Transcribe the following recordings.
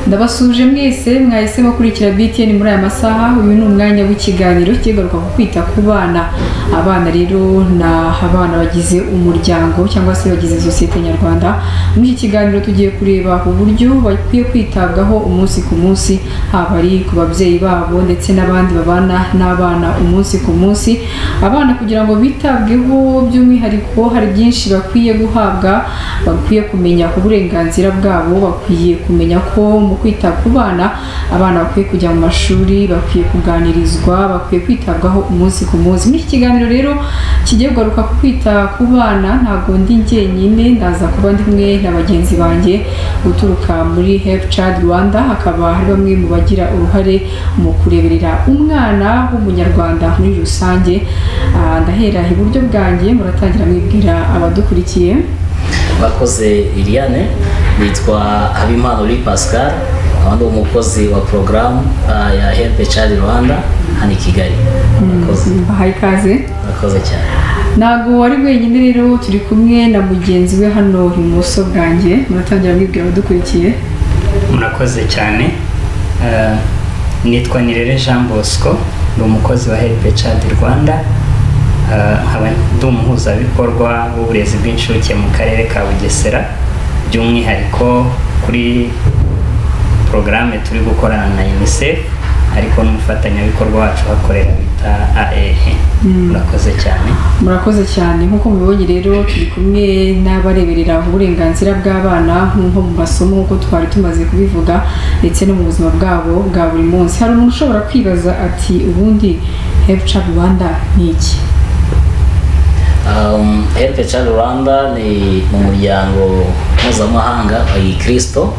ndabasuje mwese mwahisemo kurikira BTN muri aya masaha uyu ni umwanya w'ikiganiro kigaruka ku kwita ku bana abana rero ni abana bagize umuryango cyangwa se bagize sosiyete nyarwanda muri iki kiganiro tugiye kureba uburyo bakwiye kwitabwaho umunsi ku munsi haba ari ku babyeyi babo ndetse n'abandi babana n'abana umunsi ku munsi abana kugira ngo bitabweho by'umwihariko hari byinshi bakwiye guhabwa bakwiye kumenya uburenganzira bwabo bakwiye kumenya ko mu kwita ku bana abana bakwiye kujya mu mashuri bakwiye kuganirizwa bakwiye kwitabwaho umunsi ku munsi muri iki kiganiro rero kigiye kugaruka ku kwita ku bana ntabwo ndi njyenyine ndaza kuba ndi kumwe na bagenzi banjye guturuka muri Help Child Rwanda hakaba hari bamwe mu bagira uruhare mu kureberera umwana w'umunyarwanda muri rusange Ah, ndahera iburyo bwanjye muratangira mwibwira abadukurikiye Bakoze Iliane nitwa Habimana Uri Pascal aho ndi umukozi wa porogaramu ah, ya Help Child Rwanda hano i Kigali Murakoze bahaye ikaze murakoze cyane ntabwo wari wenyine rero turi kumwe na mugenzi we hano ibumoso bwanjye muratangira mwibwira abadukurikiye murakoze cyane Eh, nitwa nirere jean bosco ni umukozi wa helpe chad rwanda Eh, nkaba ndi umuhuzabikorwa w'uburezi bw'incuke mu karere ka bugesera by'umwihariko kuri porogaramu turi gukorana na unicef ariko n'umufatanyabikorwa wacu uhakorera bita aehe murakoze cyane murakoze cyane nk'uko mubibonye rero turi kumwe n'abareberera uburenganzira bw'abana nko mu masomo nk'uko twari tumaze kubivuga ndetse no mu buzima bwabo bwa buri munsi hari umuntu ushobora kwibaza ati ubundi hefuca rwanda ni iki Um, Help Child Rwanda ni umuryango mpuzamahanga wa gikristo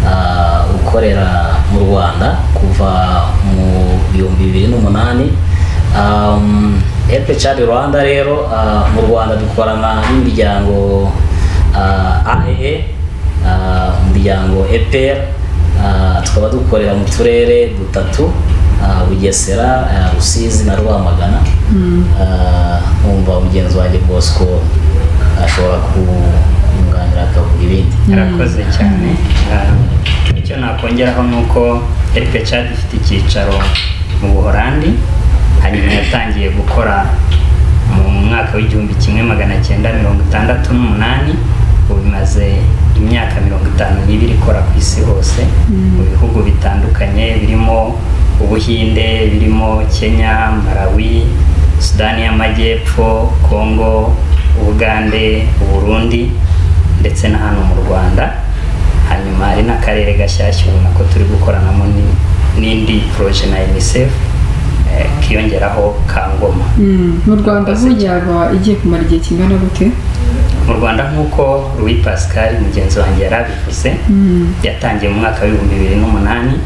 ah, ukorera mu Rwanda kuva mu bihumbi bibiri n'umunani um, Help Child Rwanda rero ah, mu Rwanda dukorana n'imiryango ah, AEE ah, umuryango EPR ah, tukaba dukorera mu turere dutatu ah, Bugesera ah, Rusizi na Rwamagana Ah, nkumva mugenzi wanjye bosco ashobora kumwunganira akavuga ibindi murakoze cyane Ah, icyo nakongeraho ni uko Helpe Chad ifite icyicaro mu buhorandi hanyuma yatangiye gukora mu mwaka w'igihumbi kimwe magana cyenda mirongo itandatu n'umunani ubu imaze imyaka mirongo itanu n'ibiri ikora ku isi hose mu bihugu bitandukanye birimo ubuhinde birimo kenya malawi sudani y'amajyepfo kongo ubugande uburundi ndetse na hano mu rwanda hanyuma hari n'akarere gashyashya ubona ko turi gukoranamo ni- n'indi poroje na unicef eh, kiyongeraho ka ngoma mu rwanda Murakoze burya yaba igiye kumara igihe kingana gute mu rwanda nk'uko louis pascal mugenzi wanjye yari abivuze yatangiye mu mwaka w'ibihumbi bibiri n'umunani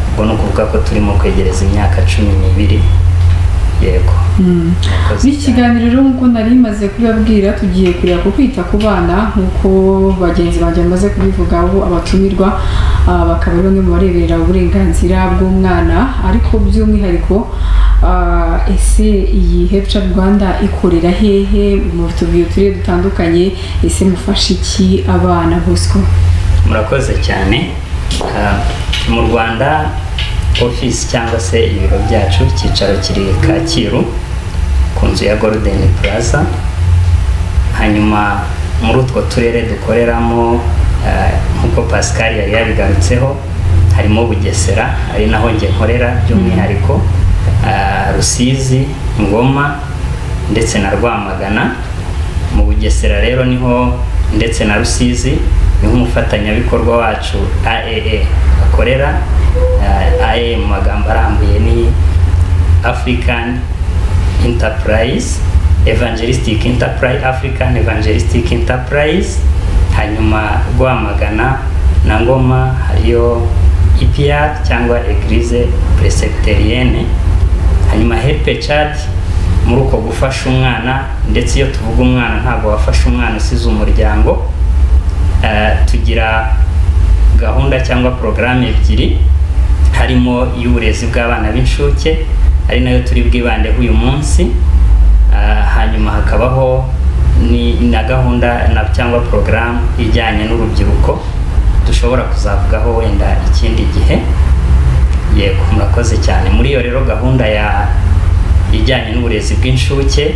ubwo ni ukuvuga ko turimo kwegereza imyaka cumi n'ibiri yego Murakoze Muri iki cyane. kiganiro rero nk'uko nari maze kubibabwira tugiye kureba ku kwita ku bana nk'uko bagenzi banjye bamaze kubivuga abo abatumirwa ah, bakaba ari bamwe mu bareberera uburenganzira bw'umwana ariko by'umwihariko ah, ese iyi hepca rwanda ikorera hehe mu tubuye turere dutandukanye ese mufasha iki abana bosco murakoze cyane Ah, mu rwanda ofisi cyangwa se ibiro byacu icyicaro kiri kacyiru ku nzu ya golden plaza hanyuma muri utwo turere dukoreramo ah, nk'uko pascal yari yabigarutseho harimo bugesera ari naho njye nkorera by'umwihariko ah, rusizi ngoma ndetse na rwamagana mu bugesera rero niho ndetse na rusizi niho umufatanyabikorwa wacu aee akorera Ah, aee mu magambo arambuye ni african enterprise evangelistic enterprise african evangelistic enterprise hanyuma rwamagana na ngoma hariyo epr cyangwa eglise presbyterienne hanyuma helpe chad muri uko gufasha umwana ndetse iyo tuvuga umwana ntabwo wafasha umwana usize umuryango Eh, tugira gahunda cyangwa porogaramu ebyiri harimo iy'uburezi bw'abana b'incuke ari nayo turi bwibandeho uyu munsi Eh, hanyuma hakabaho ni na gahunda na cyangwa porogaramu ijyanye n'urubyiruko dushobora kuzavugaho wenda ikindi gihe yego murakoze cyane muri iyo rero gahunda ya ijyanye n'uburezi bw'inshuke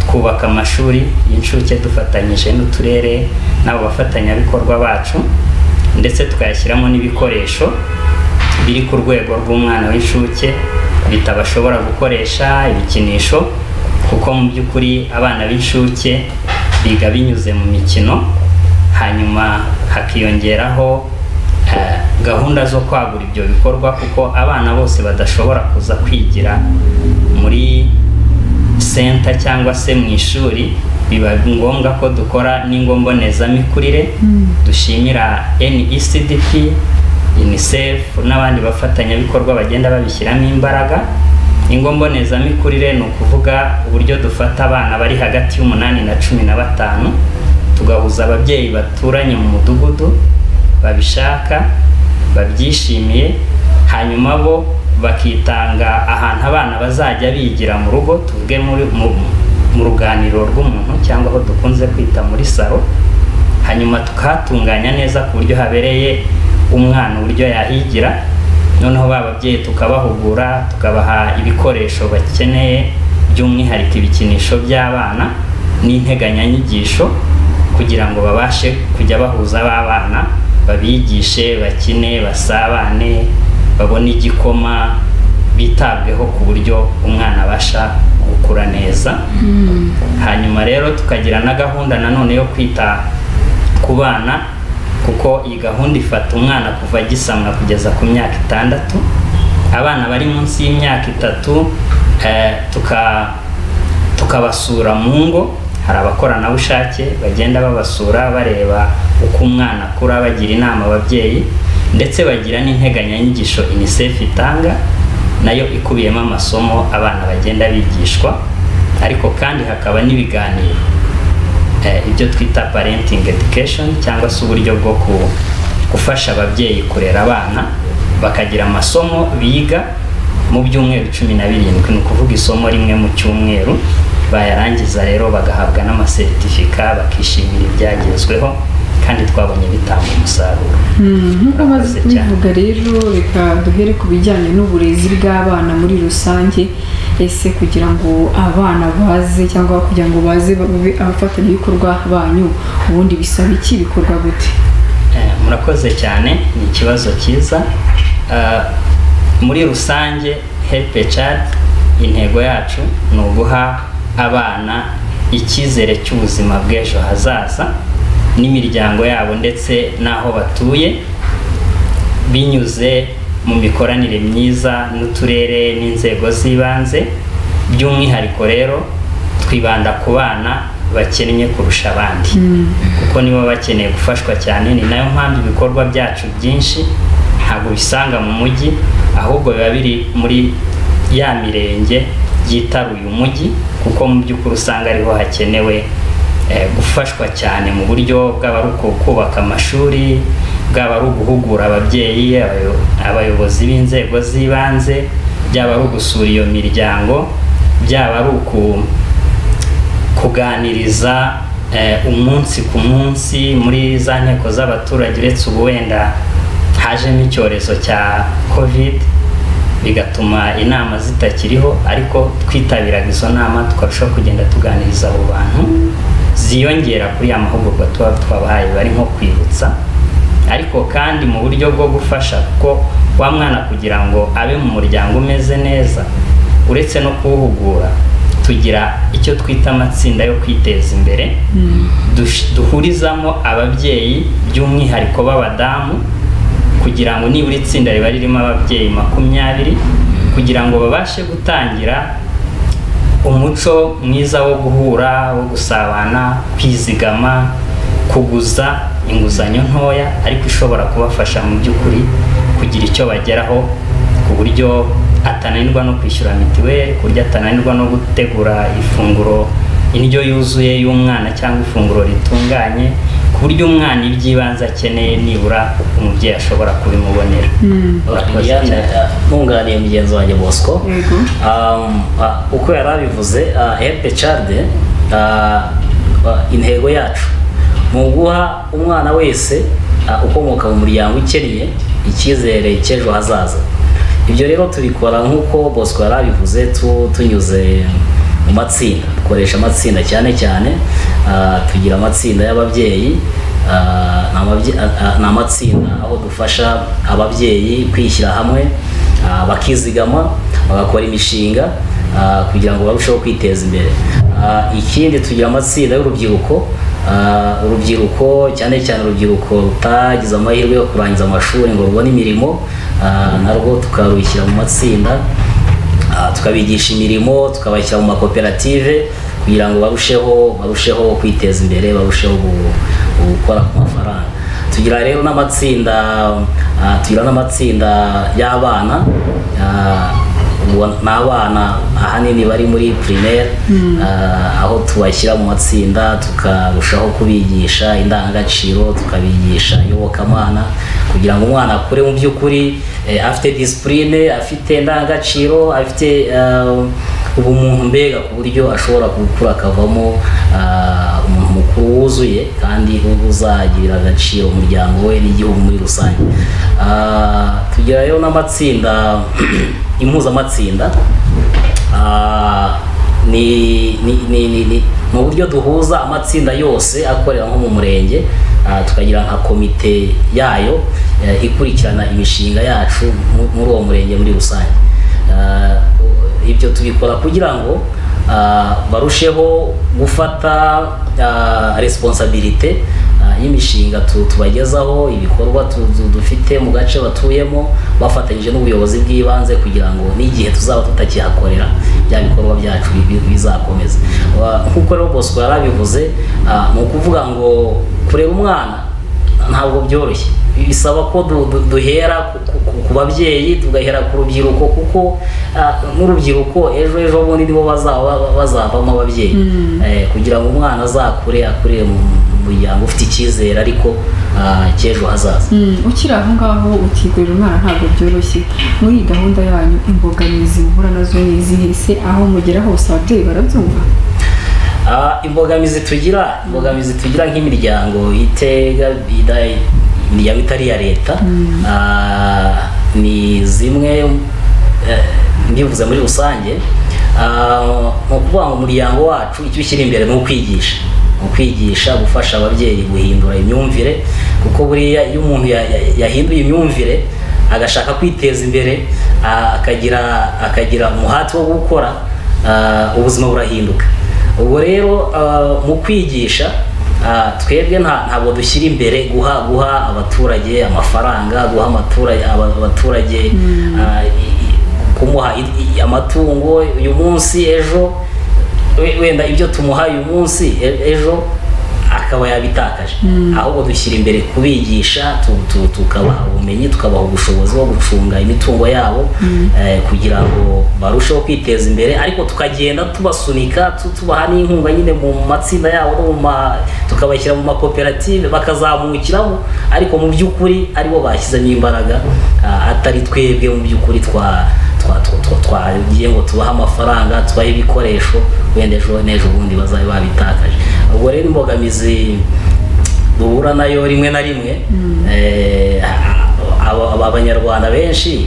twubaka amashuri y'incuke dufatanyije n'uturere n'abo bafatanyabikorwa bacu ndetse tukayashyiramo n'ibikoresho biri ku rwego rw'umwana w'inshuke bitabashobora gukoresha ibikinisho kuko mu by'ukuri abana b'inshuke biga binyuze mu mikino hanyuma hakiyongeraho eh, gahunda zo kwagura ibyo bikorwa kuko abana bose badashobora kuza kwigira muri senta cyangwa se mu ishuri biba ngombwa ko dukora n'ingo mbonezamikurire dushimira NECDP UNICEF n'abandi bafatanyabikorwa bagenda babishyiramo imbaraga ingo mbonezamikurire ni ukuvuga uburyo dufata abana bari hagati y'umunani na cumi na batanu tugahuza ababyeyi baturanye mu mudugudu babishaka babyishimiye hanyuma bo bakitanga ahantu abana bazajya bigira mu rugo tuvuge muri mu, mu ruganiriro rw'umuntu cyangwa aho dukunze kwita muri salo hanyuma tukahatunganya neza ku buryo habereye umwana uburyo yahigira noneho ba babyeyi tukabahugura tukabaha ibikoresho bakeneye by'umwihariko ibikinisho by'abana n'integanyanyigisho kugira ngo babashe kujya bahuza ba bana babigishe bakine basabane babone igikoma bitabweho ku buryo umwana abasha gukura neza hanyuma rero tukagira na gahunda nanone yo kwita ku bana kuko iyi gahunda ifata umwana kuva agisamwa kugeza ku myaka itandatu abana bari munsi y'imyaka itatu eh, tuka- tukabasura mu ngo hari abakoranabushake bagenda babasura bareba uko umwana akura bagira inama ababyeyi ndetse bagira n'integanyanyigisho UNICEF itanga nayo ikubiyemo amasomo abana bagenda bigishwa ariko kandi hakaba n'ibiganiro eh, ibyo twita parenting education cyangwa se uburyo bwo ku- gufasha ababyeyi kurera abana bakagira amasomo biga mu byumweru cumi na birindwi ni ukuvuga isomo rimwe mu cyumweru bayarangiza rero bagahabwa n'amasertifika bakishimira ibyagezweho kandi twabonye bitanga umusaruro Mm, nk'uko amaze Murakoze kubivuga rero reka duhere ku bijyanye n'uburezi bw'abana muri rusange ese kugira ngo abana baze cyangwa kugira ngo baze babe abafatanyabikorwa banyu ubundi bisaba iki bikorwa gute Eh, murakoze cyane ni ikibazo cyiza Eh, muri rusange help a child intego yacu ni uguha abana icyizere cy'ubuzima bw'ejo hazaza n'imiryango yabo ndetse n'aho batuye binyuze mu mikoranire myiza n'uturere n'inzego z'ibanze by'umwihariko rero twibanda ku bana bakennye kurusha abandi kuko nibo bakeneye gufashwa cyane ni nayo mpamvu ibikorwa byacu byinshi ntabwo ubisanga mu mujyi ahubwo biba biri muri ya mirenge yitaruye umujyi kuko mu by'ukuri usanga ariho hakenewe eh, gufashwa cyane mu buryo bwaba ari uku- kubaka amashuri bwaba ari uguhugura ababyeyi abayo- abayobozi b'inzego z'ibanze byaba ari ugusura iyo miryango byaba ari uku kuganiriza eh, umunsi ku munsi muri za nteko z'abaturage uretse ubu wenda hajemo icyorezo cya covid bigatuma inama zitakiriho ariko twitabiraga izo nama tukarushaho kugenda tuganiriza abo bantu ziyongera kuri ya mahugurwa tuba twabahaye bari nko kwibutsa ariko kandi mu buryo bwo gufasha kuko wa mwana kugira ngo abe mu muryango umeze neza uretse no kuwuhugura tugira icyo twita amatsinda yo kwiteza imbere dush- duhurizamo ababyeyi by'umwihariko b'abadamu kugira ngo nibura itsinda riba ririmo ababyeyi makumyabiri kugira ngo babashe gutangira umuco mwiza wo guhura wo gusabana kwizigama kuguza inguzanyo ntoya ariko ishobora kubafasha mu by'ukuri kugira icyo bageraho ku buryo atananirwa no kwishyura mituweli ku buryo atananirwa no gutegura ifunguro indyo yuzuye y'umwana cyangwa ifunguro ritunganye ku buryo umwana iby'ibanze akeneye nibura umubyeyi ashobora kubimubonera Murakoze Liliane, cyane. eh, nkunganiye mugenzi wanjye bosco yego Um, ah, uko yari abivuze ah, help a child ah, ah, intego yacu ni uguha umwana wese ah, ukomoka mu muryango ukennye icyizere cy'ejo hazaza ibyo rero tubikora nk'uko bosco yari abivuze tu- tunyuze mu matsinda dukoresha amatsinda cyane cyane ah, tugira amatsinda y'ababyeyi ah, ni amabye- ah, ah, ni amatsinda aho dufasha ababyeyi kwishyira hamwe ah, bakizigama bagakora imishinga ah, kugira ngo barusheho kwiteza imbere Ah, ikindi tugira amatsinda y'urubyiruko Ah, urubyiruko cyane cyane urubyiruko rutagize amahirwe yo kurangiza amashuri ngo rubone imirimo ah, narwo tukarushyira mu matsinda ah, tukabigisha imirimo tukabashyira mu makoperative kugira ngo barusheho barusheho kwiteza imbere barusheho gu- gukora ku mafaranga tugira rero n'amatsinda ah, tugira n'amatsinda y'abana ah, ubu ni abana ahanini bari muri primaire ah, aho tubashyira mu matsinda tukarushaho kubigisha indangagaciro tukabigisha iyobokamana kugira ngo umwana akure mu by'ukuri eh, afite disipurine afite indangagaciro afite ah, ubumuntu mbega ku buryo ashobora gukura akavamo ah, umuntu mukuru wuzuye kandi uzagirira agaciro umuryango we n'igihugu muri rusange Ah, tugira rero n'amatsinda impuzamatsinda Ah, ni ni ni ni ni ni uburyo duhuza amatsinda yose akorera nko mu murenge ah, tukagira nka komite yayo eh, ikurikirana imishinga yacu mu- muri uwo murenge muri rusange Ah, ibyo tubikora kugira ngo ah, barusheho gufata ah, responsibility ah, y'imishinga tu- tubagezaho ibikorwa tu- tu- dufite mu gace batuyemo bafatanyije n'ubuyobozi bw'ibanze kugira ngo n'igihe tuzaba tutakihakorera bya bikorwa byacu bi- bizakomeza Wa- nk'uko rero bosco yari abivuze ah, ni ukuvuga ngo kureba umwana ntabwo byoroshye bisaba ko du- du- duhera ku- ku- ku babyeyi tugahera ku rubyiruko kuko ah, n'urubyiruko ejo ejo bundi nibo bazaba bazavamo ababyeyi Mm. Eh, kugira ngo umwana azakure akurire mu mu muryango ufite icyizere ariko ah, cy'ejo hazaza Mm, ukiri aho ngaho ukikorera umwana ntabwo byoroshye muri iyi gahunda yanyu imbogamizi muhura nazo ni izihe se aho mugera hose ababyeyi barabyumva Ah, imbogamizi tugira imbogamizi tugira nk'imiryango itega ida- imiryango itari iya leta Ah, ni zimwe eh, mbivuze muri rusange Ah, ni ukuvuga ngo umuryango wacu icyo ushyira imbere ni ukwigisha ni ukwigisha gufasha ababyeyi guhindura imyumvire kuko buriya iyo umuntu ya- ya- yahinduye imyumvire agashaka kwiteza imbere ah, akagira akagira umuhati wo gukora ah, ubuzima burahinduka ubwo rero ah, mu kwigisha ah, twebwe nta- ntabwo dushyira imbere guha guha abaturage amafaranga guha amatura- aba- abaturage ah, i- i- kumuha i- i- amatungo uyu munsi ejo we- wenda ibyo tumuha uyu munsi e- ejo akaba yabitakaje ahubwo dushyira imbere kubigisha tu- tu- tukabaha ubumenyi tukabaha ubushobozi bwo gucunga imitungo yabo eh, kugira ngo barusheho kwiteza imbere ariko tukagenda tubasunika tu- tubaha n'inkunga nyine mu matsinda yabo no mu ma- tukabashyira mu makoperative bakazamukiramo ariko mu by'ukuri aribo bashyizemo imbaraga ah, atari twebwe mu by'ukuri twa twa- twa- twa- twagiye ngo tubahe amafaranga tubahe ibikoresho wenda ejo n'ejo bundi bazabe babitakaje ubwo rero imbogamizi duhura nayo rimwe na rimwe Eh, aba- aba- abanyarwanda benshi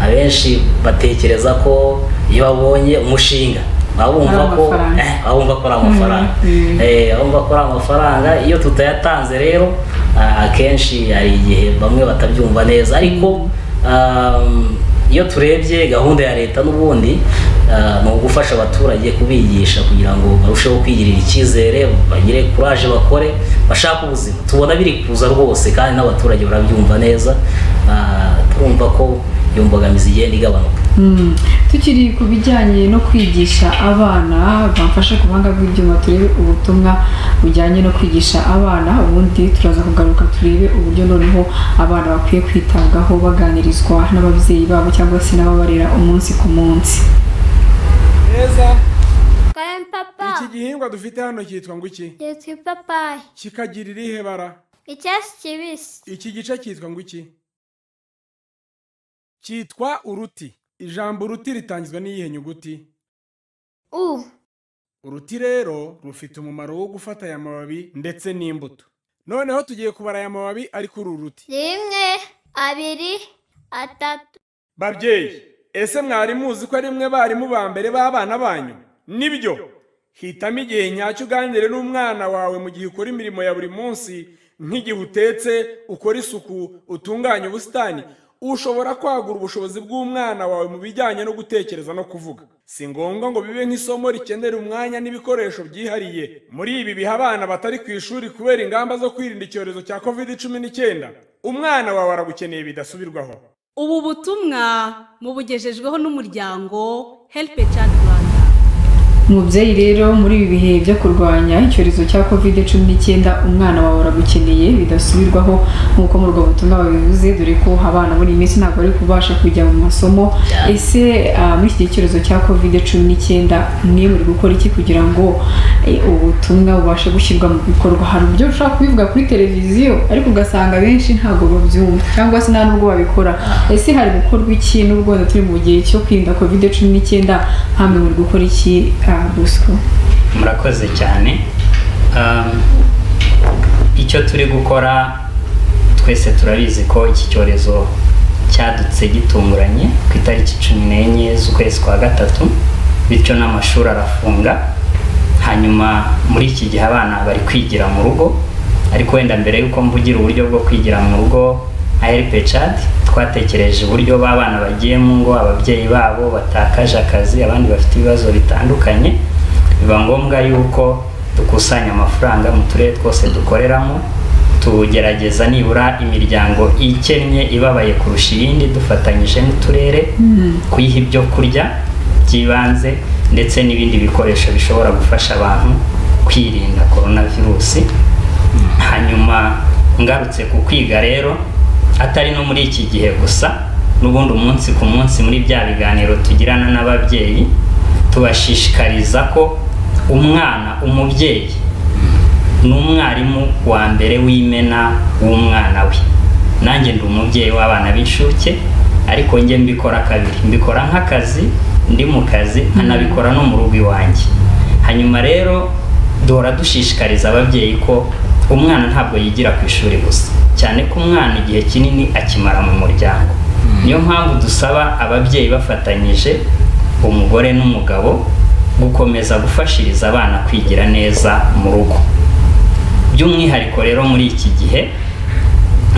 abenshi batekereza ko iyo babonye umushinga baba bumva Ari ko amafaranga. eh, baba bumva ko ari amafaranga Mm, mm. Eh, baba bumva ko ari amafaranga iyo tutayatanze rero ah, akenshi hari igihe bamwe batabyumva neza ariko um, iyo turebye gahunda ya leta n'ubundi ah, ni ugufasha abaturage kubigisha kugira ngo barusheho kwigirira icyizere bagire kuraje bakore bashake ubuzima tubona biri kuza rwose kandi n'abaturage barabyumva neza ah, turumva ko iyo mbogamizi igenda igabanuka Mm. tukiri ku bijyanye no kwigisha abana bamfashe ku buhanga bw'ibyuma turebe ubutumwa bujyanye no kwigisha abana ubundi turaza kugaruka turebe uburyo noneho abana bakwiye kwitabwaho baganirizwa n'ababyeyi babo cyangwa se n'ababarera umunsi ku munsi neza Karen iki papa, gihingwa dufite hano cyitwa ngo iki yitwa ipapayi, kikagira irihe bara icyatsi kibisi, iki gice cyitwa ngo iki cyitwa uruti ijambo uruti ritangizwa n'iyihe nyuguti u, uruti rero rufite umumaro wo gufata aya mababi ndetse n'imbuto noneho tugiye kubara aya mababi ari kuri uru ruti rimwe abiri atatu babyeyi ese mwari muzi ko ari mwe barimu ba mbere b'abana banyu nibyo hitamo igihe nyacyo uganire n'umwana wawe mu gihe ukora imirimo ya buri munsi nk'igihe utetse ukora isuku utunganya ubusitani ushobora kwagura ubushobozi bw'umwana wawe mu bijyanye no gutekereza no kuvuga si ngombwa ngo bibe nk'isomo rikenera umwanya n'ibikoresho byihariye muri ibi biha abana batari ku ishuri kubera ingamba zo kwirinda icyorezo cya covid cumi n'icyenda umwana wawe aragukeneye bidasubirwaho ubu butumwa mubugejejweho n'umuryango help child rwanda umubyeyi rero muri ibi bihe byo kurwanya icyorezo cya kovide cumi n'icyenda umwana wawe aragukeneye bidasubirwaho nk'uko muri ubwo butumwa babivuze dore ko abana muri iyi minsi ntabwo bari kubasha kujya mu masomo ese ah, muri iki gihe cyorezo cya kovide cumi n'icyenda mwe muri gukora iki kugira ngo eh, ubutumwa bubashe gushyirwa mu bikorwa hari uburyo ushobora kubivuga kuri televiziyo ariko ugasanga abenshi ntabwo babyumva cyangwa se nta nubwo babikora ese hari gukorwa iki n'ubwo wenda turi mu gihe cyo kwirinda kovide cumi n'icyenda ntamwe muri gukora iki ah, busco murakoze cyane Um, icyo turi gukora twese turabizi ko iki cyorezo cyadutse gitunguranye ku itariki cumi n'enye z'ukwezi kwa gatatu bityo n'amashuri arafunga hanyuma muri iki gihe abana bari kwigira mu rugo ariko wenda mbere y'uko mvugira uburyo bwo kwigira mu rugo aherepe cadi twatekereje uburyo b'abana bagiye mu ngo ababyeyi babo batakaje akazi abandi bafite ibibazo bitandukanye biba ngombwa yuko dukusanya amafaranga mu turere twose dukoreramo tugerageza nibura imiryango ikennye ibabaye kurusha iyindi dufatanyije n'uturere kuyiha ibyo kurya by'ibanze ndetse n'ibindi bikoresho bishobora gufasha abantu kwirinda korona virusi hanyuma ngarutse ku kwiga rero atari no muri iki gihe gusa n'ubundi umunsi ku munsi muri bya biganiro tugirana n'ababyeyi tubashishikariza ko umwana umubyeyi ni umwarimu wa mbere w'imena w'umwana we nanjye ndi umubyeyi w'abana b'inshuke ariko njye mbikora kabiri mbikora nk'akazi ndi mu kazi nkanabikora no mu rugo iwanjye hanyuma rero duhora dushishikariza ababyeyi ko umwana ntabwo yigira ku ishuri gusa cyane ko umwana igihe kinini akimara mu muryango niyo mpamvu dusaba ababyeyi bafatanyije umugore n'umugabo gukomeza gufashiriza abana kwigira neza mu rugo by'umwihariko rero muri iki gihe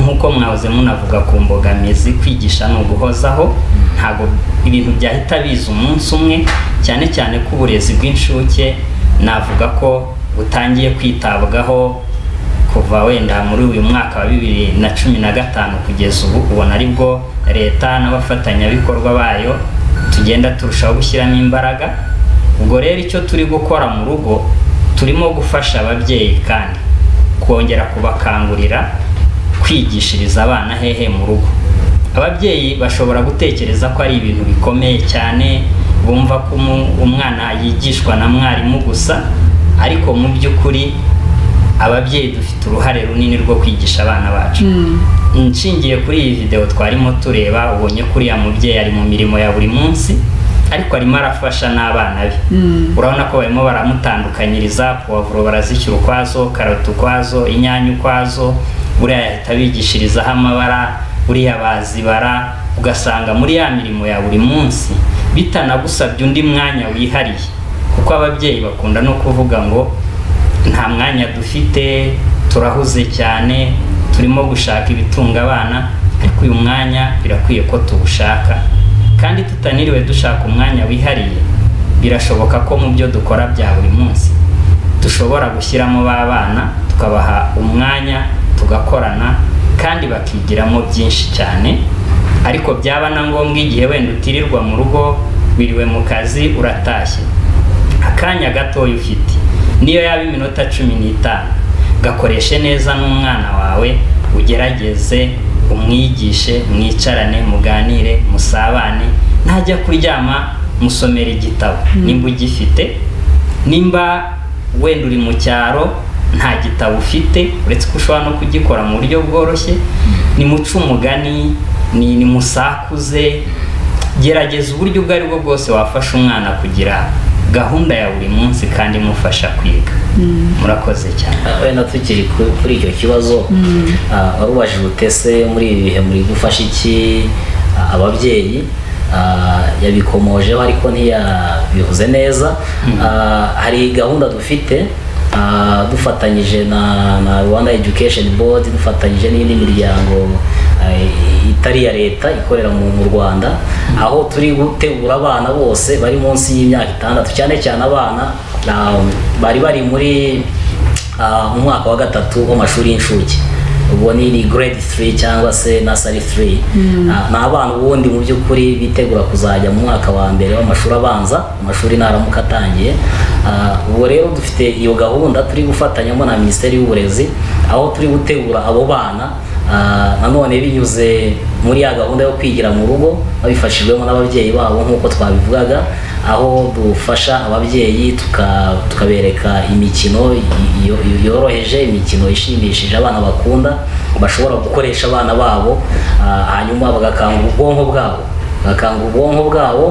nk'uko mwahoze munavuga ku mbogamizi kwigisha ni uguhozaho ntabwo ibintu byahita biza umunsi umwe cyane cyane ko uburezi bw'inshuke navuga ko butangiye kwitabwaho kuva wenda muri uyu mwaka wa bibiri na cumi na gatanu kugeza ubu ubona aribwo leta n'abafatanyabikorwa bayo tugenda turushaho gushyiramo imbaraga ubwo rero icyo turi gukora mu rugo turimo gufasha ababyeyi kandi kongera kubakangurira kwigishiriza abana hehe mu rugo ababyeyi bashobora gutekereza ko ari ibintu bikomeye cyane bumva ko umu- umwana yigishwa na mwarimu gusa ariko mu by'ukuri ababyeyi dufite uruhare runini rwo kwigisha abana bacu nshingiye kuri iyi videwo twarimo tureba ubonye ko uriya mubyeyi ari mu mirimo ya buri munsi ariko arimo arafasha n'abana be urabona ko barimo baramutandukanyiriza puwavuro barazishyira ukwazo karoti ukwazo inyanya ukwazo buriya yahita bigishirizaho amabara buriya bazibara ugasanga muri ya mirimo ya buri munsi bitanagusabye undi mwanya wihariye kuko ababyeyi bakunda no kuvuga ngo nta mwanya dufite turahuze cyane turimo gushaka ibitunga abana ariko uyu mwanya birakwiye ko tuwushaka kandi tutaniriwe dushaka umwanya wihariye birashoboka ko mu byo dukora bya buri munsi dushobora gushyiramo ba bana tukabaha umwanya tugakorana kandi bakigiramo byinshi cyane ariko byaba na ngombwa igihe wenda utirirwa mu rugo wiriwe mu kazi uratashye akanya gatoya ufite niyo yaba iminota cumi n'itanu gakoreshe neza n'umwana wawe ugerageze umwigishe mwicarane muganire musabane ntajya kuryama musomera igitabo nimba ugifite nimba wenda uri mu cyaro nta gitabo ufite uretse ko ushobora no kugikora mu buryo bworoshye nimuce umugani ni nimusakuze gerageza uburyo ubwo ari bwo bwose wafasha umwana kugira gahunda ya buri munsi kandi imufasha kwiga murakoze cyane wenda tukiri ku- kuri icyo kibazo ah, wari ubajije utese muri ibi bihe muri gufasha iki ah, ababyeyi ah, yabikomojeho ariko ntiyabivuze neza Ah, hari gahunda dufite ah, dufatanyije na na rwanda education board dufatanyije n'indi miryango ah, itari iya leta ikorera mu mu rwanda aho turi gutegura abana bose bari munsi y'imyaka itandatu cyane cyane abana ah, bari bari muri ah, mu mwaka wa gatatu w'amashuri y'incuke ubwo ni ni grade 3 cyangwa se nasari 3 Ah, ni abana ubundi mu by'ukuri bitegura kuzajya mu mwaka wa mbere w'amashuri abanza amashuri naramuka atangiye Ah, ubwo rero dufite iyo gahunda turi gufatanyamo na minisiteri y'uburezi aho turi gutegura abo bana Ah, nanone binyuze muri ya gahunda yo kwigira mu rugo babifashijwemo n'ababyeyi babo nk'uko twabivugaga aho dufasha ababyeyi tuka- tukabereka imikino y- y- yoroheje imikino ishimishije abana bakunda bashobora gukoresha abana babo ah, hanyuma bagakangura ubwonko bwabo bagakangura ubwonko bwabo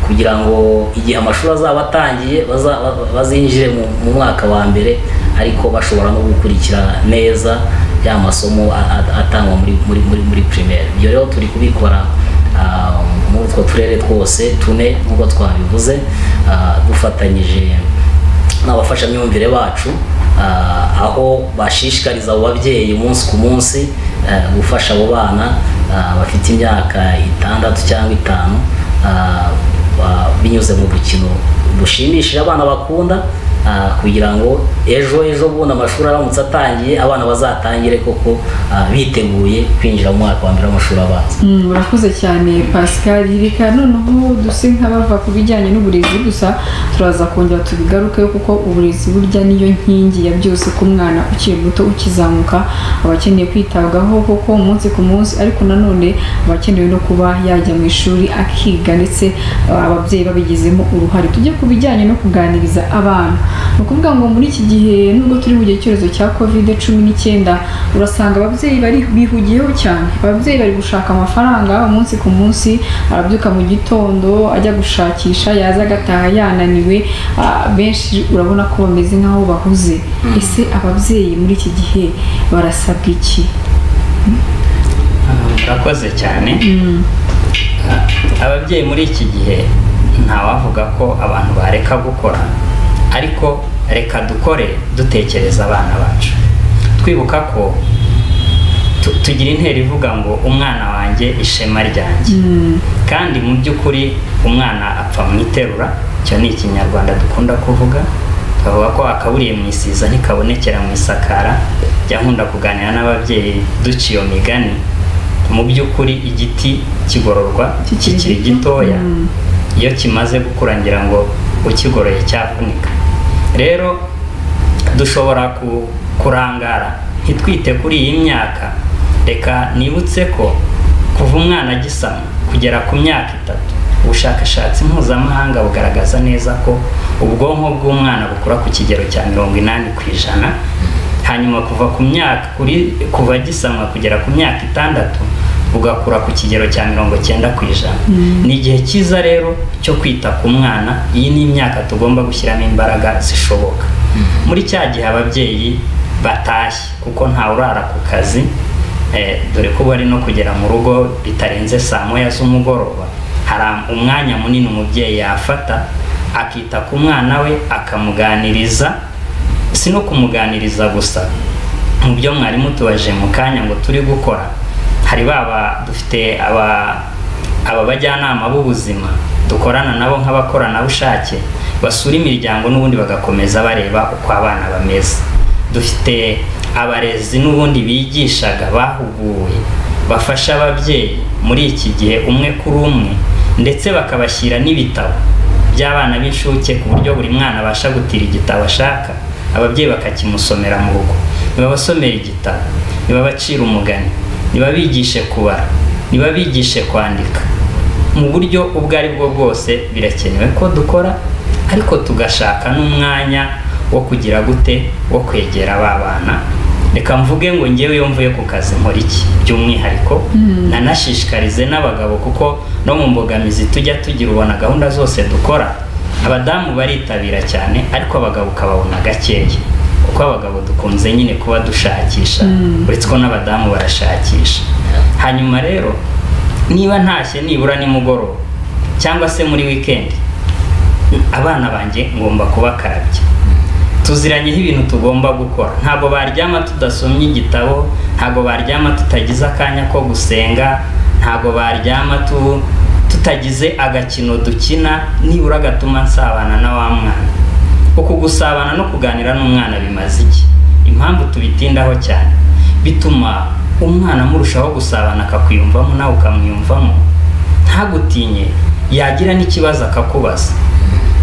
kugira ngo igihe amashuri azaba atangiye baza- ba- bazinjire mu mu mwaka wa mbere ariko bashobora no gukurikira neza ya masomo a- a- atangwa muri muri muri muri primaire ibyo rero turi kubikora ah, muri utwo turere twose tune nk'uko twabivuze ah, dufatanyije n'abafashamyumvire bacu ah, aho bashishikariza abo babyeyi umunsi ku munsi eh, gufasha abo bana ah, bafite imyaka itandatu cyangwa itanu ah, ba- binyuze mu dukino dushimishije abana bakunda ah, kugira ngo ejo ejo bundi amashuri aramutse atangiye abana bazatangire koko ah, biteguye kwinjira mu mwaka wa mbere w'amashuri abanza Mm, urakoze cyane pascal reka noneho duse nk'abava ku bijyanye n'uburezi gusa turaza kongera tubigaruke kuko uburezi burya niyo nkingi ya byose ku mwana ukiri muto ukizamuka aba akeneye kwitabwaho kuko umunsi ku munsi ariko nanone aba akenewe no kuba yajya mu ishuri akiga ndetse ah, ababyeyi babigizemo uruhare tujye ku bijyanye no kuganiriza abana ni ukuvuga ngo muri iki gihe nubwo turi mu gihe cy'icyorezo cya covid cumi n'icyenda urasanga ababyeyi bari bihugiyeho cyane ababyeyi bari gushaka amafaranga umunsi ku munsi arabyuka mu gitondo ajya gushakisha yaza agataha yananiwe Ah, benshi urabona ko bameze nk'aho bahuze ese ababyeyi muri iki gihe barasabwa iki Ah, murakoze cyane Ah, ababyeyi muri iki gihe ntawavuga ko abantu bareka gukora ariko reka dukore dutekereza abana bacu twibuka ko tu- tugira intero ivuga ngo umwana wanjye ishema ryanjye Mm, kandi mu by'ukuri umwana apfa mu iterura icyo ni ikinyarwanda dukunda kuvuga twavuga ko akaburiye mu isiza ntikabonekera mu isakara jya nkunda kuganira n'ababyeyi duca iyo migani mu by'ukuri igiti kigororwa Kikiri kikiri gito. gitoya Mm. iyo kimaze gukura ngira ngo ukigoroye cyavunika rero dushobora ku- kurangara ntitwite kuri iyi myaka reka nibutse ko kuva umwana agisama kugera ku myaka itatu ubushakashatsi mpuzamahanga bugaragaza neza ko ubwonko bw'umwana bukura ku kigero cya mirongo inani ku ijana hanyuma kuva ku myaka kuri kuva gisamwa kugera ku myaka itandatu bugakura ku kigero cya mirongo cyenda ku ijana ni igihe cyiza rero cyo kwita ku mwana iyi ni imyaka tugomba gushyiramo imbaraga zishoboka muri cya gihe ababyeyi batashye kuko ntawurara ku kazi Eh, dore ko bari no kugera mu rugo bitarenze saa moya z'umugoroba hari am- umwanya munini umubyeyi yafata akita ku mwana we akamuganiriza si no kumuganiriza gusa mu byo mwari mutubaje mu kanya ngo turi gukora hari baba dufite aba aba bajyanama b'ubuzima dukorana nabo nk'abakoranabushake basura imiryango n'ubundi bagakomeza bareba uko abana bameze dufite abarezi n'ubundi bigishaga bahuguwe bafasha ababyeyi muri iki gihe umwe kuri umwe ndetse bakabashyira n'ibitabo by'abana b'inshuke ku buryo buri mwana abasha gutira igitabo ashaka ababyeyi bakakimusomera mu rugo nibabasomera igitabo nibabacira umugani nibabigishe kubara nibabigishe kwandika mu buryo ubwo ari bwo bwose birakenewe ko dukora ariko tugashaka n'umwanya wo kugira gute wo kwegera ba bana reka mvuge ngo ngewe iyo mvuye ku kazi nkora iki by'umwihariko nanashishikarize n'abagabo kuko no mu mbogamizi tujya tugira ubona gahunda zose dukora abadamu baritabira cyane ariko abagabo ukababona gakeya kuko abagabo dukunze nyine kuba dushakisha uretse ko n'abadamu barashakisha hanyuma rero niba ntashye nibura nimugoroba cyangwa se muri wikendi abana banjye ngomba kubakarabya tuziranyeho ibintu tugomba gukora ntabwo baryama tudasomye igitabo ntabwo baryama tutagize akanya ko gusenga ntabwo baryama tu- tutagize agakino dukina nibura gatuma nsabana na wa mwana uku gusabana no kuganira n'umwana bimaze iki impamvu tubitindaho cyane bituma umwana murushaho gusabana akakwiyumvamo nawe ukamwiyumvamo ntagutinye yagira n'ikibazo akakubaza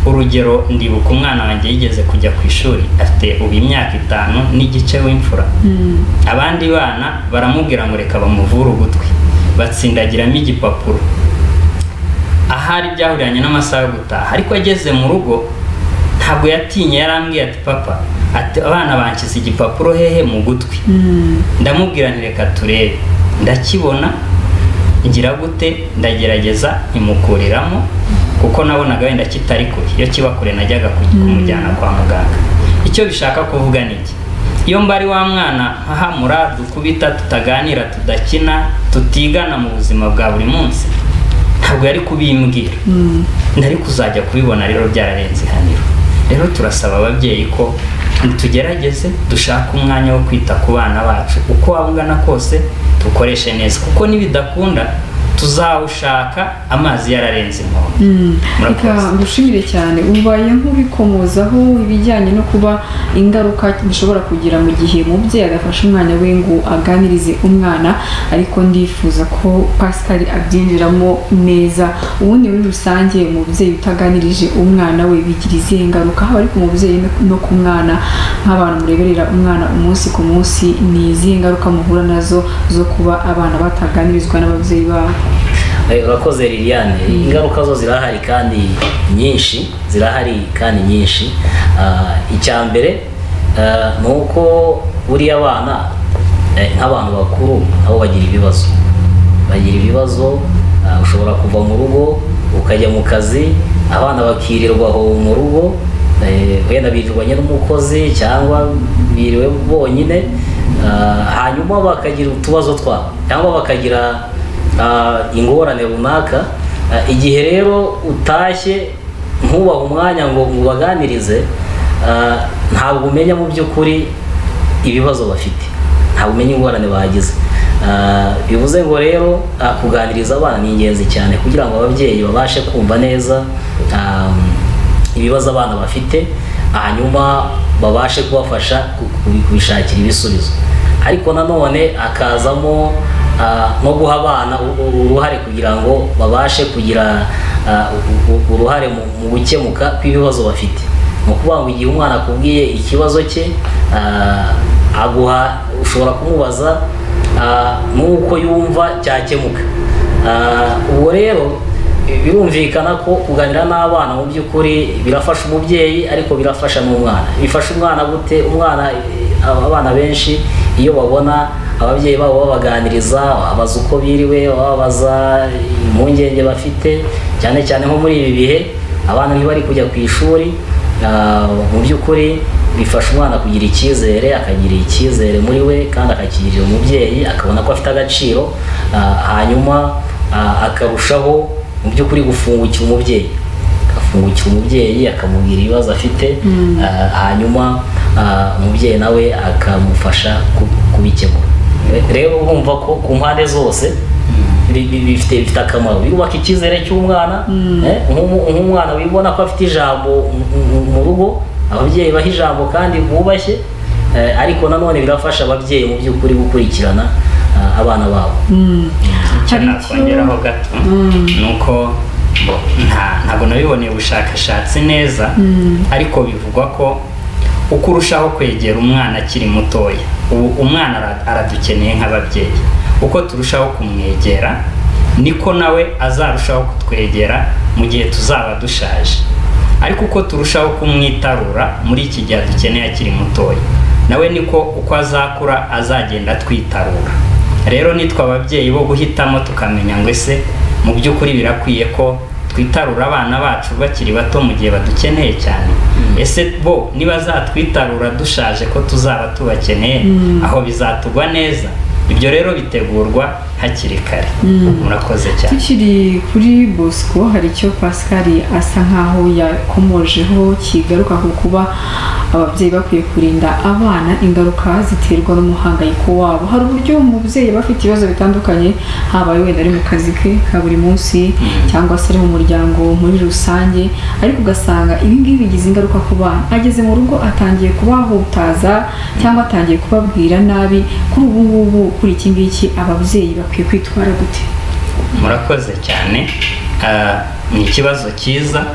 urugero ndibuka umwana wanjye yigeze kujya ku ishuri afite ubu imyaka itanu n'igice w'imfura abandi bana baramubwira ngo reka bamuvure ugutwi batsindagiramo igipapuro ahari byahuriranye n'amasaha yo gutaha ariko ageze mu rugo ntabwo yatinye yarambwiye ati papa ati abana banshyize igipapuro hehe mu gutwi ndamubwira nti reka turebe ndakibona ngira gute ndagerageza nkimukuriramo kuko nabonaga wenda kitari kure iyo kiba kure najyaga ku- kumujyana kwa muganga icyo bishaka kuvuga ni iki iyo mbari wa mwana nkahamura dukubita tutaganira tudakina tutigana mu buzima bwa buri munsi ntabwo yari kubimbwira nari kuzajya kubibona rero byararenze ihaniro rero turasaba ababyeyi ko tugerageze dushake umwanya wo kwita ku bana bacu uko waba ungana kose tukoreshe neza kuko nibidakunda tuzawushaka amazi yararenze inkombe reka Murakoze. ngushimire cyane ubaye nk'ubikomozaho ibijyanye no kuba ingaruka bishobora kugira mu gihe umubyeyi agafashe umwana we ngo aganirize umwana ariko ndifuza ko pascal abyinjiramo neza ubundi muri rusange umubyeyi utaganirije umwana we bigira izihe ngaruka haba ari ku mubyeyi no- no ku mwana nk'abantu mureberera umwana umunsi ku munsi ni izihe ngaruka muhura nazo zo kuba abana bataganirizwa n'ababyeyi babo Eh, urakoze liliane ingaruka zo zirahari kandi nyinshi zirahari kandi nyinshi Ah, icya mbere ah, ni uko buriya abana eh, nk'abantu bakuru nabo bagira ibibazo bagira ibibazo ah, ushobora kuva mu rugo ukajya mu kazi abana bakirirwa aho mu rugo eh, wenda birirwanye n'umukozi cyangwa biriwe bonyine Ah, hanyuma bakagira utubazo twabo cyangwa bakagira ah, ingorane runaka Ah, igihe rero utashye ntubahe umwanya ngo ubaganirize ah, ntabwo umenya mu by'ukuri ibibazo bafite ntabwo umenya ingorane bagize Ah, bivuze ngo rero ah, kuganiriza abana ni ingenzi cyane kugira ngo ababyeyi babashe kumva neza ah, ibibazo abana bafite hanyuma babashe kubafasha ku- ku- kubishakira ibisubizo ariko nanone akazamo ah, no guha abana u- u- uruhare kugira ngo babashe kugira ah, u- u- uruhare mu- mu gukemuka kw'ibibazo bafite ni ukuvuga ngo igihe umwana akubwiye ikibazo cye ah, aguha ushobora kumubaza ah, n'uko yumva cyakemuka Ah, ubwo rero birumvikana ko kuganira n'abana mu by'ukuri birafasha umubyeyi ariko birafasha n'umwana bifasha umwana gute umwana eh, abana benshi iyo babona ababyeyi babo babaganiriza babaza uko biriwe babaza impungenge bafite cyane cyane nko muri ibi bihe abana ntibari kujya ku ishuri ah, mu by'ukuri bifasha umwana kugira icyizere akagira icyizere muri we kandi akakigirira umubyeyi akabona ko afite agaciro ah, hanyuma ah, akarushaho mu by'ukuri gufungukira umubyeyi agafungukira umubyeyi akamubwira ibibazo afite ah, hanyuma ah, umubyeyi nawe akamufasha ku- kubikemura Re- rero urumva ko ku mpande zose bi- bi- bifite bifite akamaro birubaka icyizere cy'umwana eh, nk'umu- nk'umwana wibona ko afite ijambo mu- mu- mu rugo ababyeyi baha ijambo kandi bubashye eh, ariko nanone birafasha ababyeyi mu by'ukuri gukurikirana ah, abana babo icyo Hari icyo- nakongeraho gato ni uko bo, nta- ntabwo nabiboneye ubushakashatsi neza ariko bivugwa ko uko urushaho kwegera umwana akiri mutoya ubu umwana ara- aradukeneye nk'ababyeyi uko turushaho kumwegera niko nawe azarushaho kutwegera mu gihe tuzaba dushaje ariko uko turushaho kumwitarura muri iki gihe dukeneye akiri mutoya nawe niko uko azakura azagenda atwitarura rero nitwe ababyeyi bo guhitamo tukamenya ngo ese mu by'ukuri birakwiye ko twitarura abana bacu bakiri bato mu gihe badukeneye cyane ese bo ntibazatwitarura dushaje ko tuzaba tubakeneye aho bizatugwa neza ibyo rero bitegurwa hakiri kare murakoze cyane tukiri kuri bosco hari icyo pascal asa nk'aho yakomojeho kigaruka ku kuba ababyeyi bakwiye kurinda abana ingaruka ziterwa n'umuhangayiko wabo hari uburyo umubyeyi aba afite ibibazo bitandukanye haba wenda ari mu kazi ke ka buri munsi cyangwa se ari mu muryango muri rusange ariko ugasanga ibi ngibi bigize ingaruka ku bana ageze mu rugo atangiye kubahutaza cyangwa atangiye kubabwira nabi kuri ubu ngubu kuri iki ngiki ababyeyi bakwiye kwitwara gute murakoze cyane Ah, ni ikibazo cyiza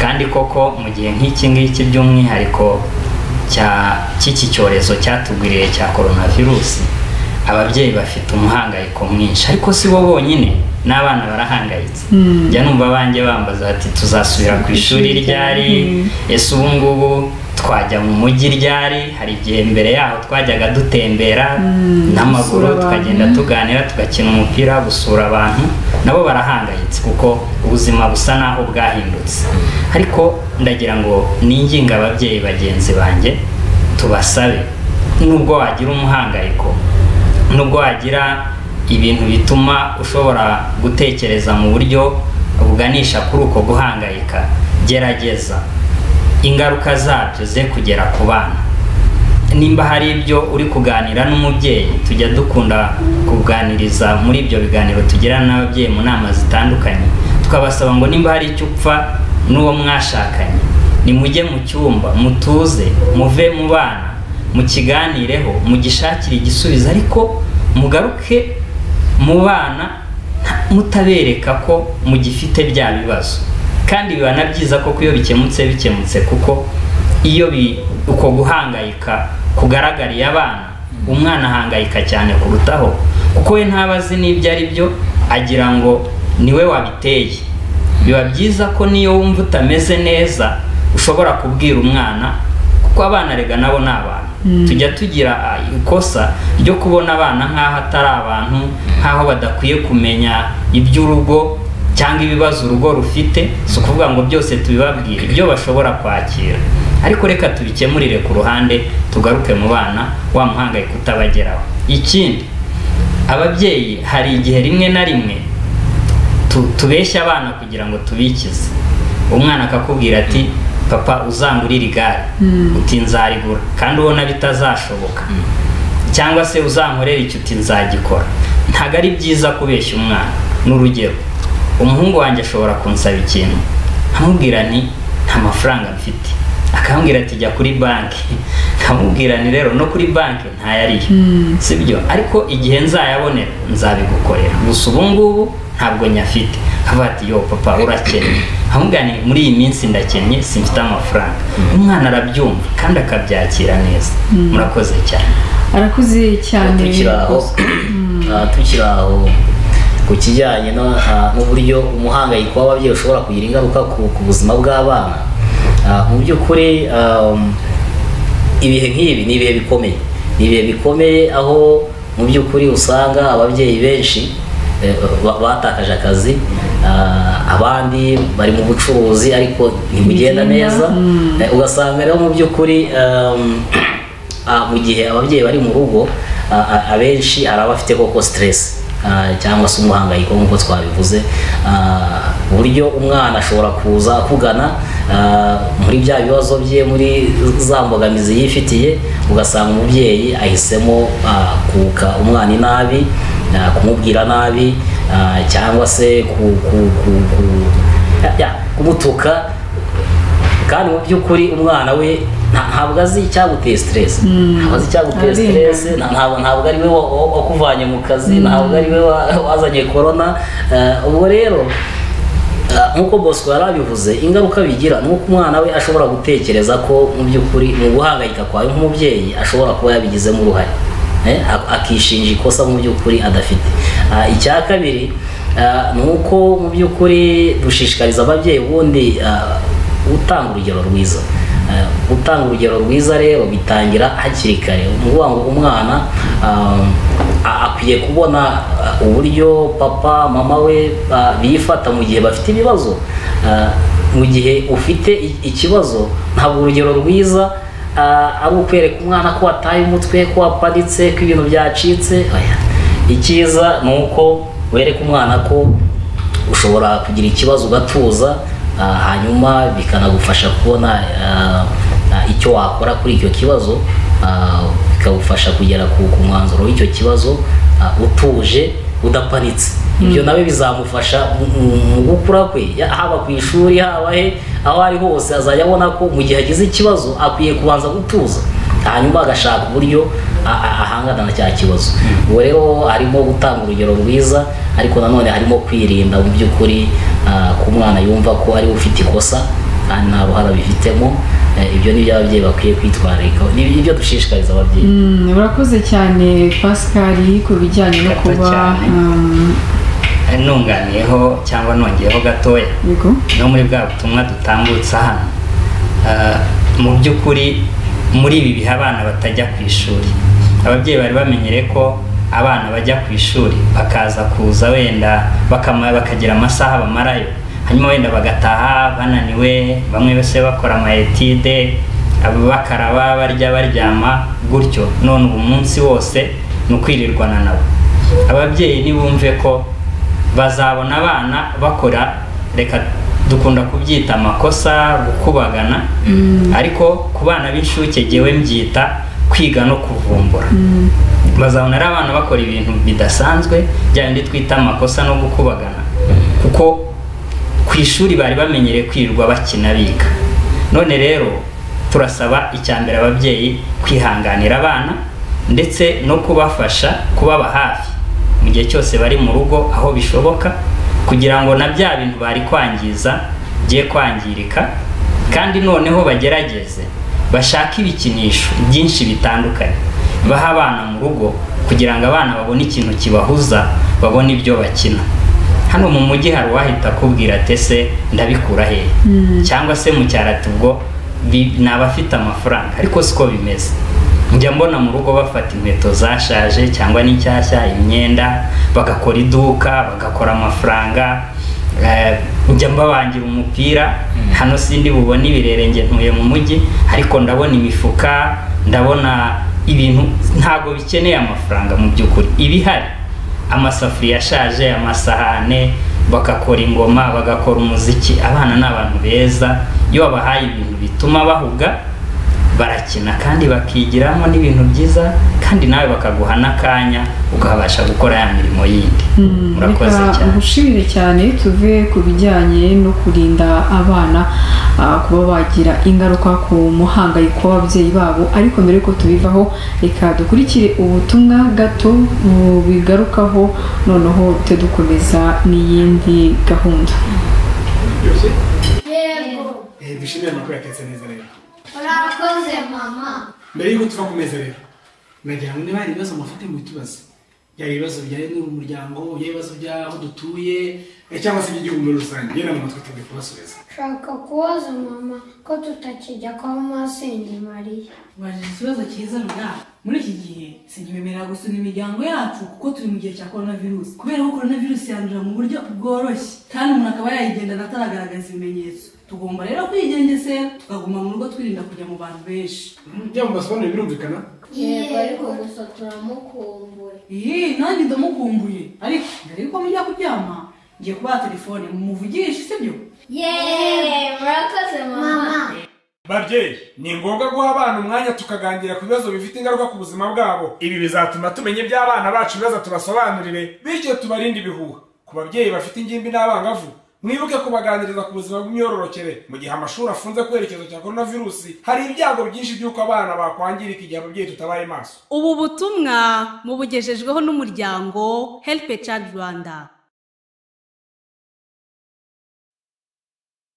kandi koko mu gihe nk'iki ngiki by'umwihariko cya- cy'iki cyorezo cyatugwiriye cya coronavirus ababyeyi bafite umuhangayiko mwinshi ariko si bo bonyine n'abana barahangayitse njya numva abanjye bambaza bati tuzasubira ku ishuri ryari ese ubu ngubu twajya mu mujyi ryari hari igihe mbere yaho twajyaga dutembera n'amaguru gusura abantu. tukagenda tuganira tugakina umupira gusura abantu nabo barahangayitse kuko ubuzima busa naho bwahindutse ariko ndagira ngo ninginga ababyeyi bagenzi banjye tubasabe nubwo wagira umuhangayiko nubwo wagira ibintu bituma ushobora gutekereza mu buryo buganisha kuri uko guhangayika gerageza ingaruka zabyo ze kugera ku bana nimba hari ibyo uri kuganira n'umubyeyi tujya dukunda kuganiriza muri ibyo biganiro tugirana n'ababyeyi mu nama zitandukanye tukabasaba ngo nimba hari icyo upfa n'uwo mwashakanye nimujye mu cyumba mutuze muve mu bana mukiganireho mugishakire igisubizo ariko mugaruke mu bana nta- mutabereka ko mugifite bya bibazo kandi biba na byiza koko iyo bikemutse bikemutse kuko iyo bi- uko guhangayika kugaragariye abana umwana ahangayika cyane kurutaho kuko we ntaba azi n'ibyo ari byo agira ngo niwe wabiteye biba byiza ko niyo wumva utameze neza ushobora kubwira umwana kuko abana rega nabo ni abantu tujya tugira ah, ikosa ryo kubona abana nk'aho atari abantu nk'aho badakwiye kumenya iby'urugo cyangwa ibibazo urugo rufite si ukuvuga ngo byose tubibabwire ibyo bashobora kwakira ariko reka tubikemurire ku ruhande tugaruke mu bana wa muhangayiko utabageraho ikindi ababyeyi hari igihe rimwe na rimwe tu- tubeshya abana kugira ngo tubikize umwana akakubwira ati papa uzangurire igare uti nzarigura kandi ubona bitazashoboka cyangwa se uzankorera icyo uti nzagikora ntabwo ari byiza kubeshya umwana ni urugero umuhungu wanjye ashobora kunsaba ikintu nkamubwira nti nta mafaranga mfite akambwira ati jya kuri banki nkamubwira nti rero no kuri banki ntayariyo si byo ariko igihe nzayabonera nzabigukorera gusa ubu ngubu ntabwo nyafite akavuga ati yo papa urakennye nkamubwira nti muri iyi minsi ndakennye simfite amafaranga umwana arabyumva kandi akabyakira neza murakoze cyane arakuze cyane tukiri aho Bosco. ah, tukiri aho ku kijyanye no- ah, n'uburyo umuhangayiko w'ababyeyi ushobora kugira ingaruka ku ku buzima bw'abana ah, mu by'ukuri um, ibihe nk'ibi ni ibihe bikomeye ni ibihe bikomeye aho mu by'ukuri usanga ababyeyi benshi eh, ba- batakaje akazi ah, abandi bari mu bucuruzi ariko ntibugenda neza Eh, ugasanga rero mu by'ukuri um, Ah, mu gihe ababyeyi bari mu rugo ah, ah, abenshi hari abafite koko stress ah, cyangwa se umuhangayiko nk'uko twabivuze Ah, uburyo umwana ashobora kuza akugana ah, muri bya bibazo bye muri za mbogamizi yifitiye ugasanga umubyeyi ahisemo ah, kuka umwana inabi ah, kumubwira nabi ah, cyangwa se ku, ku, ku, ku, ya- ya, kumutuka kandi mu by'ukuri umwana we nta- ntabwo azi icyaguteye stress ntabwo azi icyaguteye Arengana. stress nta- ntabwo ntabwo ari we wa- wa- wakuvanye mu kazi ntabwo ari we wa- wazanye corona Eh, ubwo rero eh, nk'uko bosco yari abivuze ingaruka bigira ni uko umwana we ashobora gutekereza ko mu by'ukuri mu guhangayika kwawe nk'umubyeyi ashobora kuba yabigizemo uruhare Eh, ak- akishinja ikosa mu by'ukuri adafite Ah, icya kabiri eh, ni uko mu by'ukuri dushishikariza ababyeyi ubundi eh, utanga urugero rwiza Eh, gutanga urugero rwiza rero bitangira hakiri kare ni ukuvuga ngo umwana ah, a- akwiye kubona ah, uburyo papa mama we ah, bifata mu gihe bafite ibibazo Ah, mu gihe ufite i- ikibazo ntabwo urugero rwiza ah, ari ukwereka umwana ko wataye umutwe ko waparitse ko ibintu byacitse oya icyiza ni uko wereka umwana ko ushobora kugira ikibazo ugatuza ah, hanyuma bikanagufasha kubona ah, ah, icyo wakora kuri icyo kibazo ah, bikagufasha kugera ku ku mwanzuro w'icyo kibazo ah, utuje udapanitse ibyo nawe bizamufasha mu- mu- mu gukura kwe ya- haba ku ishuri haba he aho ari hose azajya abona ko mu gihe agize ikibazo akwiye kubanza gutuza hanyuma agashaka uburyo a- a- ahangana na cya kibazo ubu rero harimo gutanga urugero rwiza ariko nanone harimo kwirinda mu by'ukuri ah, ku mwana yumva ko ariwe ufite ikosa kandi nta ruhara bifitemo Eh, ibyo ni by'ababyeyi bakwiye kwitwararika ni ibyo dushishikariza ababyeyi Mm, Urakoze cyane Pascal ku bijyanye no Gato kuba cyane. um, nunganiyeho cyangwa nongeyeho gatoya yego no muri bwa butumwa dutambutsa hano Ah, mu by'ukuri muri ibi bihe abana batajya ku ishuri ababyeyi bari bamenyere ko abana bajya ku ishuri bakaza kuza wenda bakama- bakagira amasaha bamarayo hanyuma wenda bagataha bananiwe bamwe bose bakora amayetide bakaraba barya baryama gutyo none ubu munsi wose ni ukwirirwana nabo ababyeyi nibumve ko bazabona abana bakora reka dukunda kubyita amakosa gukubagana ariko ku bana b'inshuke jyewe mbyita kwiga no kuvumbura bazabona ari abana bakora ibintu bidasanzwe bya bindi twita amakosa no gukubagana kuko ku ishuri bari bamenyereye kwirirwa bakina biga none rero turasaba icya mbere ababyeyi kwihanganira abana ndetse no kubafasha kubaba hafi mu gihe cyose bari mu rugo aho bishoboka kugira ngo na bya bintu bari kwangiza bye kwangirika kandi noneho bagerageze bashake ibikinisho byinshi bitandukanye baha abana mu rugo kugira ngo abana babone ikintu kibahuza babone ibyo bakina hano mu mujyi hari uwahita akubwira ati ese ndabikura hehe cyangwa se mu cyaro ati ubwo bi- ni abafite amafaranga ariko siko bimeze njya mbona mu rugo bafata inkweto zashaje cyangwa n'inshyashya imyenda bagakora iduka bagakora amafaranga eh, njya mbabangira umupira hano sindi bubone ibirere nge ntuye mu mujyi ariko ndabona imifuka ndabona ibintu ntabwo bikeneye amafaranga mu by'ukuri ibihari amasafuriya ashaje amasahane bagakora ingoma bagakora umuziki abana ni abantu beza iyo babahaye ibintu bituma bahuga barakina kandi bakigiramo n'ibintu byiza kandi nawe bakaguha n'akanya ukabasha gukora ya mirimo yindi murakoze reka cyane ngushimire cyane tuve ku bijyanye no kurinda abana ah, kuba bagira ingaruka ku muhangayiko w'ababyeyi babo ariko mbere y'uko tubivaho reka dukurikire ubutumwa gato bubigarukaho noneho tujye dukomeza n'iyindi gahunda byose yego dushimire amakuru yatetse neza rero urakoze mama mbere y'uko tuva ku meza rero nagira ngo niba hari ibibazo mufite mubitubaze byaba ibibazo bijyanye n'ubu muryango byaba ibibazo by'aho dutuye eh, cyangwa se iby'igihugu muri rusange yewe mu matwi tugiye kubasubiza nshaka kubaza mama ko tutakijya kwa masenge mariya Ubajije ikibazo cyiza rura muri iki gihe sinkibemerera gusura imiryango yacu kuko turi mu gihe cya korona virusi kubera ko korona virusi yandura mu buryo bworoshye kandi umuntu akaba yayigendana ataragaragaza ibimenyetso tugomba rero kwigengesera tukaguma mu rugo twirinda kujya mu bantu benshi byaba mubasobanurire birumvikana yego ariko gusa turamukumbuye iyi nanjye ndamukumbuye ariko mbere yuko mujya kuryama ngiye kubaha telefone mumuvugishe sibyo yeee murakoze mama babyeyi ni ngombwa guha abana umwanya tukaganira ku bibazo bifite ingaruka ku buzima bwabo ibi bizatuma tumenya iby'abana bacu ibibazo tubasobanurire bityo tubarinde ibihuha ku babyeyi bafite ingimbi n'abangavu mwibuke kubaganiriza ku buzima bw'imyororokere mu gihe amashuri afunze ku cyerekezo cya korona virusi hari ibyago byinshi by'uko abana bakwangirika igihe ababyeyi tutabaye maso ubu butumwa mubugejejweho n'umuryango Help a Child Rwanda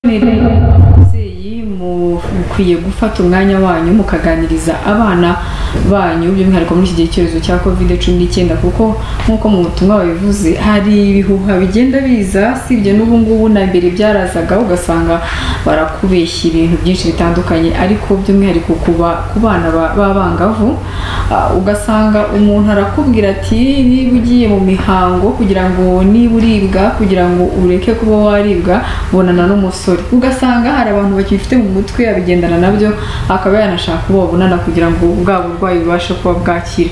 ababyeyi mukwiye gufata umwanya wanyu mukaganiriza abana banyu by'umwihariko muri iki gihe cyorezo cya kovide cumi n'icyenda kuko nk'uko mu butumwa babivuze hari ibihuha bigenda biza sibye n'ubu ngubu na mbere byarazaga ugasanga barakubeshya ibintu byinshi bitandukanye ariko by'umwihariko kuba ku bana ba- b'abangavu ah, ugasanga umuntu arakubwira ati niba ugiye mu mihango kugira ngo niba uribwa kugira ngo ureke kuba waribwa bonana n'umusore ugasanga hari abantu bakibifite mu mutwe abigendana nabyo akaba yanashaka uwo babonana kugira ngo bwa burwayi bubashe kuba bwakira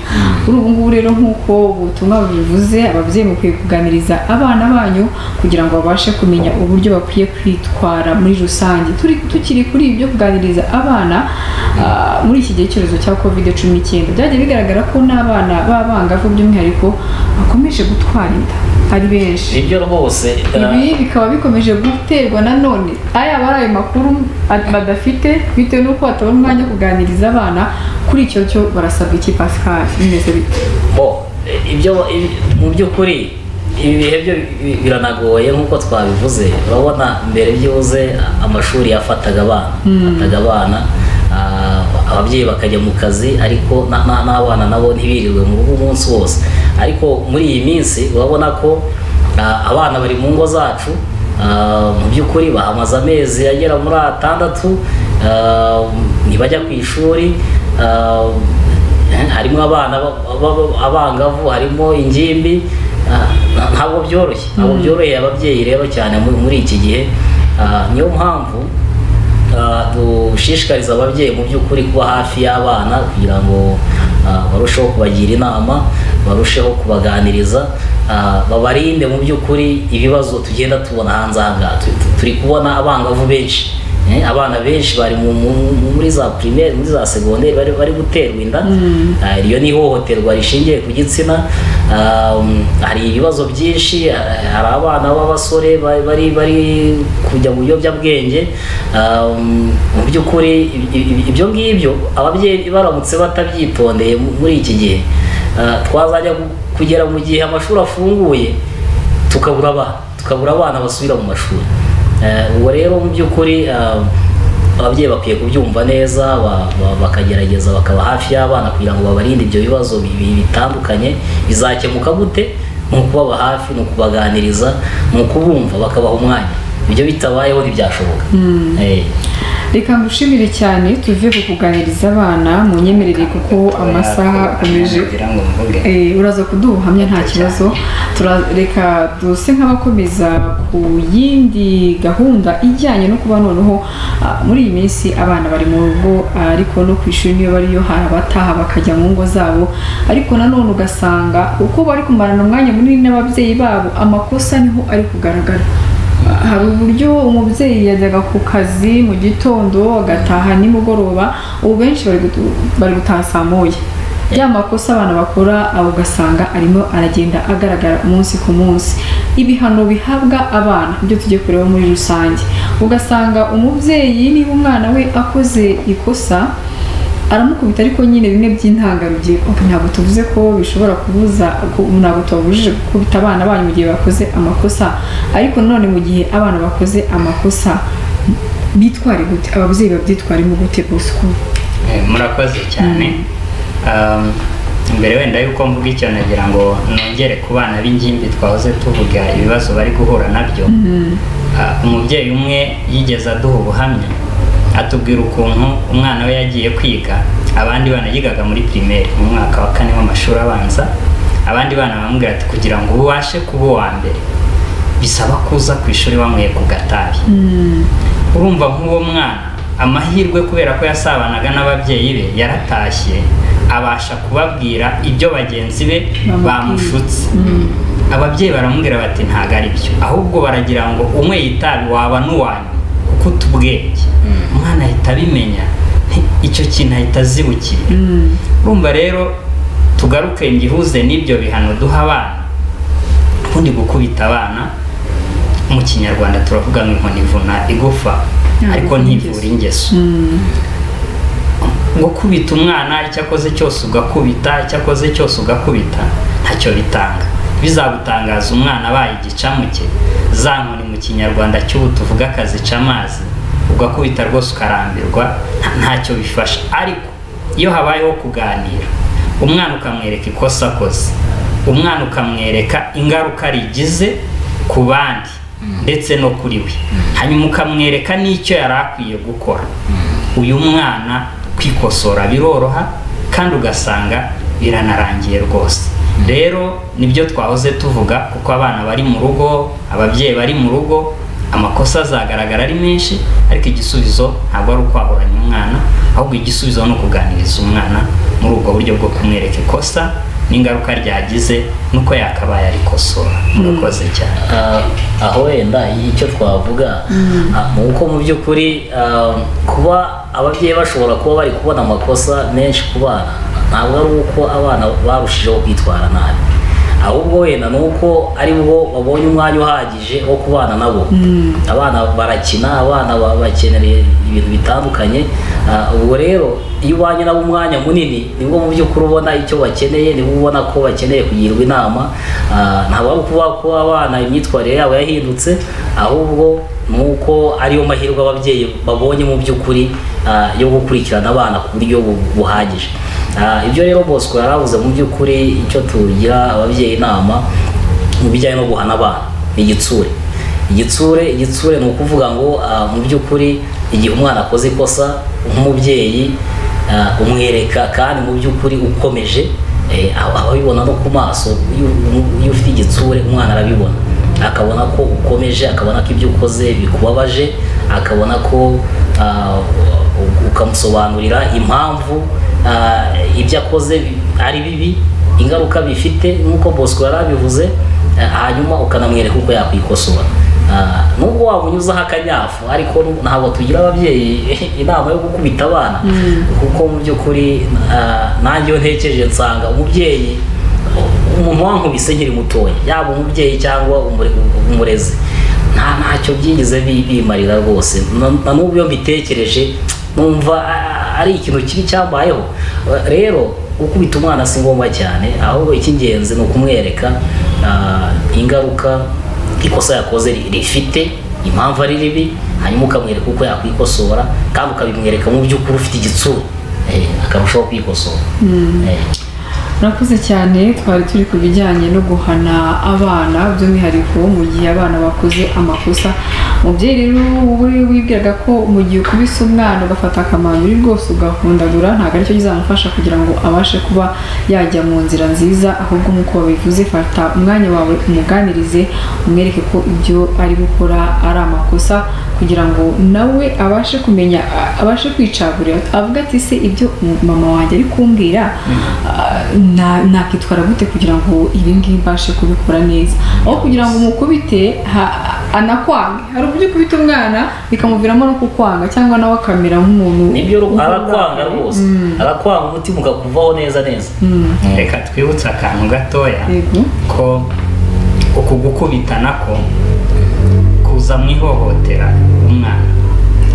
kuri ubu ngubu rero nk'uko ubutumwa bubivuze ababyeyi mukwiye kuganiriza abana banyu kugira ngo babashe kumenya uburyo bakwiye kwitwara muri rusange Turi- tukiri kuri ibyo kuganiriza abana ah, muri iki gihe cyorezo cya kovide cumi n'icyenda byagiye bigaragara ko n'abana b'abangavu by'umwihariko bakomeje gutwara inda ari benshi ibyo rwose ah, ibi bikaba bikomeje guterwa na none ayaba ari ayo makuru ad- badafite bitewe n'uko batabona umwanya wo kuganiriza abana kuri icyo cyo barasabwa iki pascal bimeze bite bo ibyo ibi- mu by'ukuri ibi bihe byo bi- biranagoye nk'uko twabivuze urabona mbere byibuze amashuri yafataga abana afataga abana ah, ababyeyi bakajya mu kazi ariko na- na- n'abana nabo ntibirirwe mu rugo umunsi wose ariko muri iyi minsi urabona ko ah, abana bari mu ngo zacu ah, mu by'ukuri bahamaze amezi agera muri atandatu ah, ntibajya ku ishuri ah, harimo abana ba- ba- ba- abangavu harimo ingimbi ah, nta- ntabwo byoroshye ntabwo byoroheye ababyeyi rero cyane muri muri iki gihe Ah, niyo mpamvu ah, dushishikariza ababyeyi mu by'ukuri kuba hafi y'abana kugira ngo ah, barusheho kubagira inama barusheho kubaganiriza ah, babarinde mu by'ukuri ibibazo tugenda tubona hanze aha ngaha Tu- tu- turi kubona abangavu benshi Eh, abana benshi bari mu- mu- mu- muri za primaire muri za segonderi bari, bari guterwa inda Ah, iryo ni ihohoterwa rishingiye ku gitsina Ah, um, hari ibibazo byinshi ah, hari abana b'abasore ba- bari bari kujya mu biyobyabwenge Ah, um, mu by'ukuri i- i- i- ibyo ngibyo ababyeyi baramutse batabyitondeye mu- muri iki gihe ah, twazajya gu- kugera mu gihe amashuri afunguye tukabura abana tukabura abana basubira mu mashuri Eh, ubwo rero mu by'ukuri eh, ababyeyi bakwiye kubyumva neza ba- ba- bakagerageza bakaba hafi y'abana kugira ngo babarinde ibyo bibazo bibi- bitandukanye bizakemuka gute ni ukubaba hafi ni ukubaganiriza ni ukubumva bakabaha umwanya ibyo bitabayeho ntibyashoboka Eh, reka ngushimire cyane tuve ku kuganiriza abana mu nyemerere kuko amasaha akomeje kugira ngo mvuge Eh, uraza kuduha ubuhamya nta kibazo Tura- reka duse nk'abakomeza ku yindi gahunda ijyanye no kuba noneho ah, muri iyi minsi abana bari mu rugo ah, ariko no ku ishuri niyo bariyo hari abataha bakajya mu ngo zabo ariko nanone ugasanga uko bari kumarana umwanya munini n'ababyeyi babo amakosa niho ari kugaragara hari uburyo umubyeyi yajyaga ku kazi mu gitondo agataha nimugoroba ubu benshi bari gutu- bari gutaha saa moya ya makosa abana bakora aho ugasanga arimo aragenda agaragara umunsi ku munsi ibihano bihabwa abana ibyo tujye kureba muri rusange ugasanga umubyeyi niba umwana we akoze ikosa aramukubita ariko nyine bimwe by'intangarugero Ok, ntabwo tuvuze ko bishobora kubuza ku- ntabwo tubabujije gukubita abana banyu mu gihe bakoze amakosa ariko nanone mu gihe abana bakoze amakosa bitware gute ababyeyi babyitwaremo gute bosco Eh, murakoze cyane Um, mbere wenda yuko mvuga icyo nagira ngo nongere ku bana b'ingimbi twahoze tuvuga ibibazo bari guhura nabyo Ah, umubyeyi umwe yigeze aduha ubuhamya atubwira ukuntu umwana we yagiye kwiga abandi bana yigaga muri primaire mu mwaka wa kane w'amashuri abanza abandi bana bamubwira ati kugira ngo ubashe kuba uwa mbere bisaba kuza ku ishuri wanyweye ku gatabi urumva nk'uwo mwana amahirwe kubera ko yasabanaga n'ababyeyi be yaratashye abasha kubabwira ibyo bagenzi be Bamubwiye. bamushutse ababyeyi baramubwira bati ntabwo ari byo ahubwo baragira ngo umwe yitabi waba n'uwanyu kuko utubwenge umwana ahita abimenya nti- icyo kintu ahita azibukira urumva rero tugaruke ngihuze n'ibyo bihano duha abana ubundi gukubita abana mu kinyarwanda turavuga ngo inkoni ivuna igufa Ntabwo ariko ivuna ntivura ingeso ngo kubita umwana icyo akoze cyose ugakubita icyo akoze cyose ugakubita ntacyo bitanga bizagutangaza umwana abaye igicamuke za nkoni mu kinyarwanda cy'ubu tuvuga akazica amazi ugakubita rwose ukarambirwa nta- ntacyo bifasha ariko iyo habayeho kuganira umwana ukamwereka ikosa akoze umwana ukamwereka ingaruka rigize ku bandi ndetse no kuri we hanyuma ukamwereka n'icyo yari akwiye gukora uyu mwana kwikosora biroroha kandi ugasanga biranarangiye rwose rero nibyo twahoze tuvuga kuko abana bari mu rugo ababyeyi bari mu rugo amakosa azagaragara ari menshi ariko igisubizo ntabwo ari ukwahoranya umwana ahubwo igisubizo ni ukuganiriza umwana muri ubwo buryo bwo kumwereka ikosa n'ingaruka ryagize n'uko yakabaye arikosora murakoze cyane Ah, aho wenda icyo twavuga ah, ni uko mu by'ukuri ah, kuba ababyeyi bashobora kuba bari kubona amakosa menshi ku bana ntabwo ari uko abana barushijeho kwitwara nabi ahubwo wenda ni uko ari bo babonye umwanya uhagije wo kubana nabo abana barakina abana ba- bakeneye ibintu bitandukanye Ah, ubwo rero iyo ubanye nabo umwanya munini nibwo mu by'ukuri ubona icyo bakeneye nibwo ubona ko bakeneye kugirwa inama Ah, ntabwo ari ukuvuga ko abana imyitwarire yabo yahindutse ahubwo ni uko ariyo mahirwe ababyeyi babonye mu by'ukuri ah, yo gukurikirana abana ku buryo bu- buhagije Ah, ibyo rero bosco yari avuze mu by'ukuri icyo tugira ababyeyi inama mu bijyanye no guhana abana ni igitsure igitsure igitsure ni ukuvuga ngo ah, mu by'ukuri igihe umwana akoze ikosa nk'umubyeyi ah, umwereka kandi mu by'ukuri ukomeje eh, aba- ababibona no ku maso iyo- iyo ufite igitsure umwana arabibona akabona ko ukomeje akabona ko ibyo ukoze bikubabaje akabona ko ah, u- ukamusobanurira impamvu ah, ibyo akoze bi- ari bibi ingaruka bifite nk'uko bosco yari abivuze Eh, hanyuma ukanamwereka uko yakwikosora Ah, nubwo wamunyuzaho akanyafu ariko nu- ntabwo tugira ababyeyi inama yo gukubita abana kuko mu by'ukuri ah, nanjye iyo ntekereje nsanga umubyeyi umuntu wankubise nkiri mutoya yaba umubyeyi cyangwa umure- umurezi nta ntacyo byigeze bi- bimarira rwose Na- na n'ubu iyo mbitekereje numva ah, ari ikintu kibi cyambayeho Eh, rero gukubita umwana si ngombwa cyane ahubwo icy'ingenzi ni ukumwereka ah, ingaruka ikosa yakoze ri- rifite impamvu ari ribi hanyuma ukamwereka uko yakwikosora kandi ukabimwereka mu by'ukuri ufite igitsuru eh, akarushaho kwikosora Eh. murakoze cyane twari turi ku bijyanye no guhana abana by'umwihariko mu gihe abana bakoze amakosa umubyeyi rero we wibwiraga ko mu gihe ukubise umwana ugafata akamanyu rwose ugahundagura ntabwo aricyo kizamufasha kugira ngo abashe kuba yajya mu nzira nziza ahubwo nk'uko babivuze fata umwanya wawe umuganirize umwereke ko ibyo ari gukora ari amakosa kugira ngo nawe abashe kumenya a- abashe kwicagurira avuga ati se ibyo mama wanjye ari kumbwira ah, na- nakwitwara gute kugira ngo ibi ngibi mbashe kubikora neza aho kugira ngo umukubite ha- anakwange hari uburyo ukubita umwana bikamuviramo no kukwanga cyangwa nawe akamera nk'umuntu nibyo ru- ukunda. arakwanga rwose arakwanga umutima ukakuvaho neza neza reka twibutse akantu gatoya yego ko uku gukubita nako kuza mu ihohotera umwana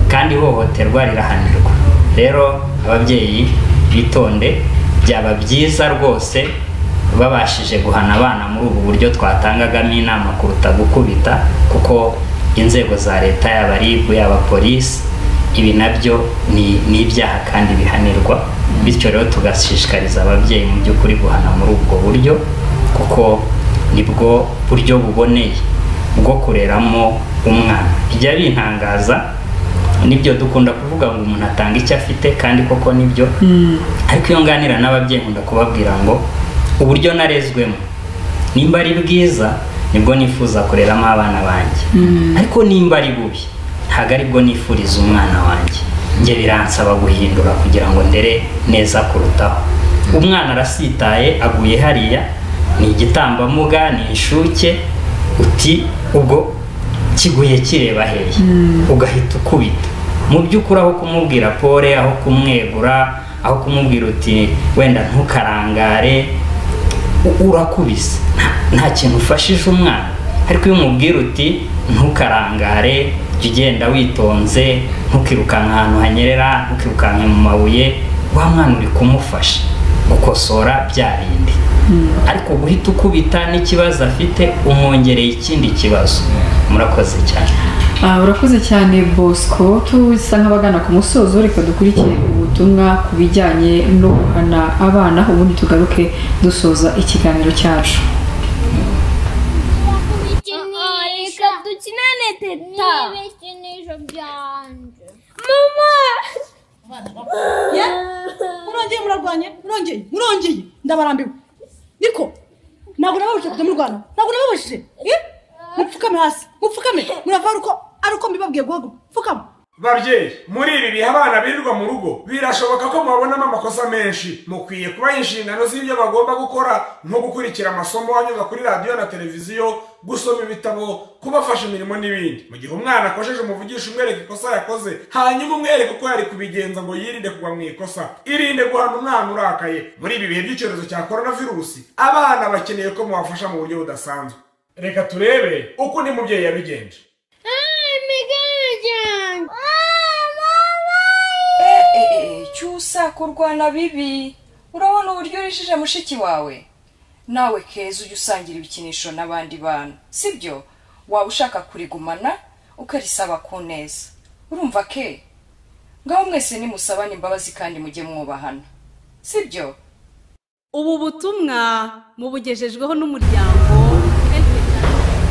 kandi ihohoterwa rirahanirwa rero ababyeyi bitonde byaba byiza rwose babashije guhana abana muri ubu buryo twatangagamo inama kuruta gukubita kuko inzego za leta yaba ribu yaba polisi ibi nabyo ni ni ibyaha kandi bihanirwa bityo rero tugashishikariza ababyeyi mu by'ukuri guhana muri ubwo buryo kuko nibwo buryo buboneye bwo kureramo umwana bijya bintangaza nibyo dukunda kuvuga ngo umuntu atanga icyo afite kandi koko nibyo ariko iyo nganira n'ababyeyi nkunda kubabwira ngo uburyo narezwemo nimba ari bwiza nibwo nifuza kureramo abana banjye ariko nimba ari bubi ntabwo aribwo nifuriza umwana wanjye njye biransaba guhindura kugira ngo ndere neza kurutaho umwana arasitaye aguye hariya ni igitambambuga ni inshuke uti ubwo kiguye kireba hehe ugahita ukubita mu by'ukuri aho kumubwira pole aho kumwegura aho kumubwira uti wenda ntukarangare u- urakubise Nta- nta kintu ufashije umwana ariko iyo umubwira uti ntukarangare jya ugenda witonze ntukirukanka ahantu hanyerera ntukirukanke mu mabuye wa mwana uri kumufasha gukosora bya bindi ariko guhita ukubita n'ikibazo afite umwongereye ikindi kibazo murakoze cyane Ah, urakoze cyane bosco tusa nk'abagana ku musozo reka dukurikire ubutumwa ku bijyanye no guhana abana ubundi tugaruke dusoza ikiganiro cyacu Reka dukinane teta. ibikinisho byanjye Mama. murongeye murarwanya murongeye murongeye ndabarambiwe niko ntabwo nababujije kujya murwana ntabwo nababujije eh? mupfukame hasi mupfukame murava ari uko ari uko mbibabwiye guhaguruka pfukama babyeyi muri ibi bihe abana birirwa mu rugo birashoboka ko mubabonamo amakosa menshi mukwiye kubaha inshingano z'ibyo bagomba gukora nko gukurikira amasomo anyuza kuri radiyo na televiziyo gusoma ibitabo kubafasha imirimo n'ibindi mu gihe umwana akojeje umuvugisha umwereka ikosa yakoze hanyuma umwereka uko yari kubigenza ngo yirinde kugwa mu ikosa irinde guhana umwana urakaye muri ibi bihe by'icyorezo cya korona virusi abana bakeneye ko mubafasha mu buryo budasanzwe reka turebe uko undi mubyeyi yabigenje imigani ryanjye cyusa kurwana bibi urabona uburyo urishije mushiki wawe nawe keza ujya usangira ibikinisho n'abandi bantu sibyo waba ushaka kurigumana ukarisaba ku neza urumva ke ngaho mwese nimusabane imbabazi kandi mujye mwubahana sibyo ubu butumwa mubugejejweho n'umuryango helpage